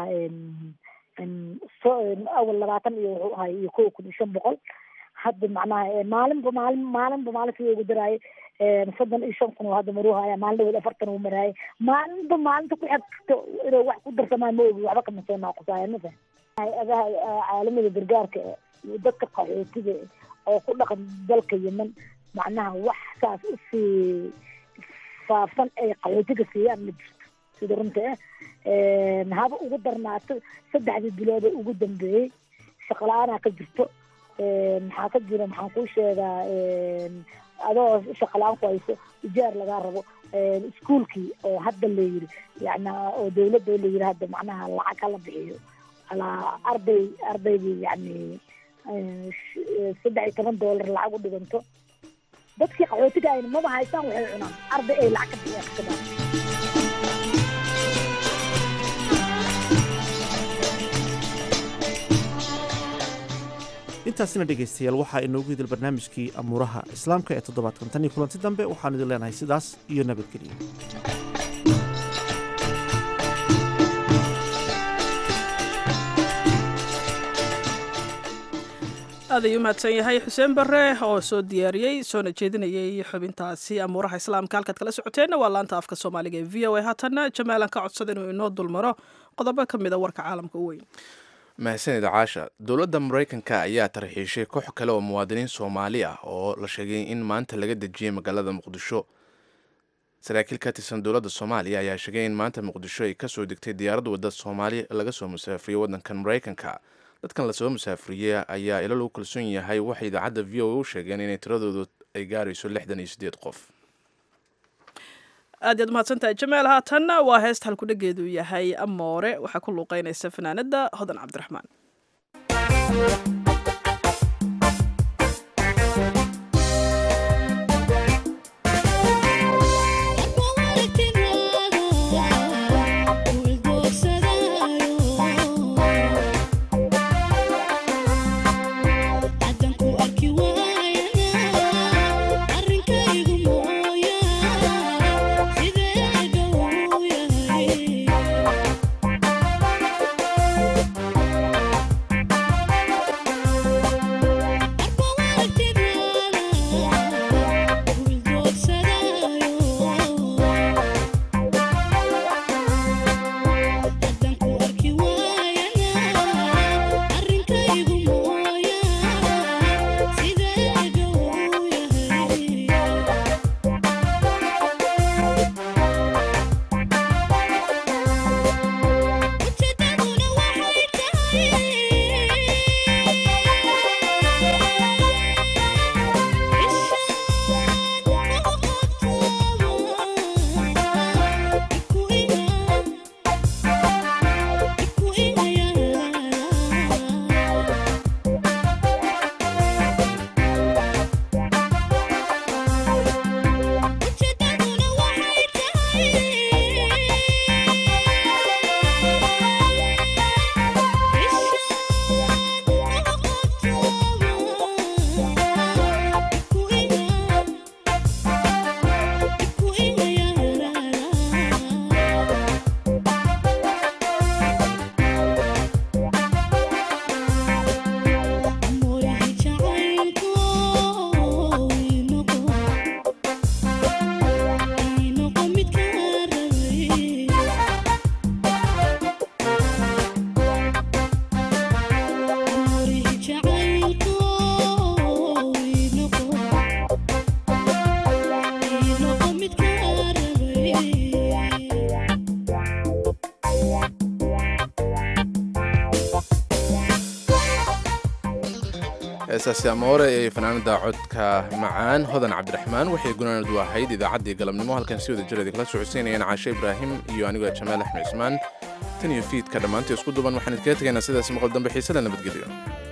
awal labaatan iyo wuxuu ahay iyo kow kun iyo shan boqol hadda macnaha maalinba maalin maalinba maalin sida ugu daraaye soddon iyo shan kun oo hadda maruu haya maalin dhaweed afartan uu maraaye maalinba maalinta ku xigto inuu wax ku darsamaa ma ogi waxba kama soo naaqusaayan ma fahmi hay-adaha caalamiga gargaarka iyo dadka qaxootiga oo ku dhaqan dalka yemen macnaha wax saas usii faafan ay qaxootiga siiyaan ma jirto sida runta eh haba ugu darnaato saddexdii bilood ee ugu dambeeyey shaqala-aanaa ka jirto maxaa ka jira maxaan kuu sheegaa adoo shaqala-aan ku hayso ijaar lagaa rabo iskuolkii oo hadda la yiri yani oo dawladda oo la yiri hadda macnaha lacag hala bixiyo alaa arday ardaydii yani saddex iyo toban doolar lacag u dhiganto dadkii qaxootiga ayna maba haystaan waxay cunaan arday ay lacag ka bixiyaan kasabaa intaasina dhegaystayaal waxaa inoogu hidil barnaamijkii amuuraha islaamka ee toddobaadkan tan iyo kulanti dambe waxaan idin leenahay sidaas iyo nabadgelyo aad ayuu mahadsan yahay xuseen bare oo soo diyaariyey soona jeedinayay xubintaasi amuuraha islaamka halkaad kala socoteenna waa laanta afka soomaaliga ee v o a haatanna jamaalan ka codsada inuu inoo dulmaro qodobo ka mida warka caalamka u weyn mahadsanid caasha dowladda maraykanka ayaa tarxiishay koox kale oo muwaadiniin soomaali ah oo la sheegay in maanta laga dejiyey magaalada muqdisho saraakiil ka tirsan dowladda soomaaliya ayaa sheegay in maanta muqdisho ay kasoo degtay diyaarad wadda soomaali laga soo musaafiriyey waddankan maraykanka dadkan lasoo musaafiriyey ayaa ilo lagu kalsoon yahay waxay idaacadda v o a u sheegeen inay tiradoodu ay gaarayso lixdan iyo siddeed qof aad yaad umahadsantahay jamaal haatanna waa heesta halkudhegeedu yahay amoore waxaa ku luuqeynaysa fanaanada hodan cabdiraxmaan heesaasi amoore ee fanaanada codka macaan hodan cabdiraxmaan waxay gunaanadu ahayd idaacaddii galabnimo halkan si wada jireeda kala socodsiinayaan caashe ibraahim iyo anigoo jamaal axmed cismaan tan iyo fiidka dhammaantii isku duban waxaan idkaga tegaynaa sidaas maqal dambe xiisada nabadgelyo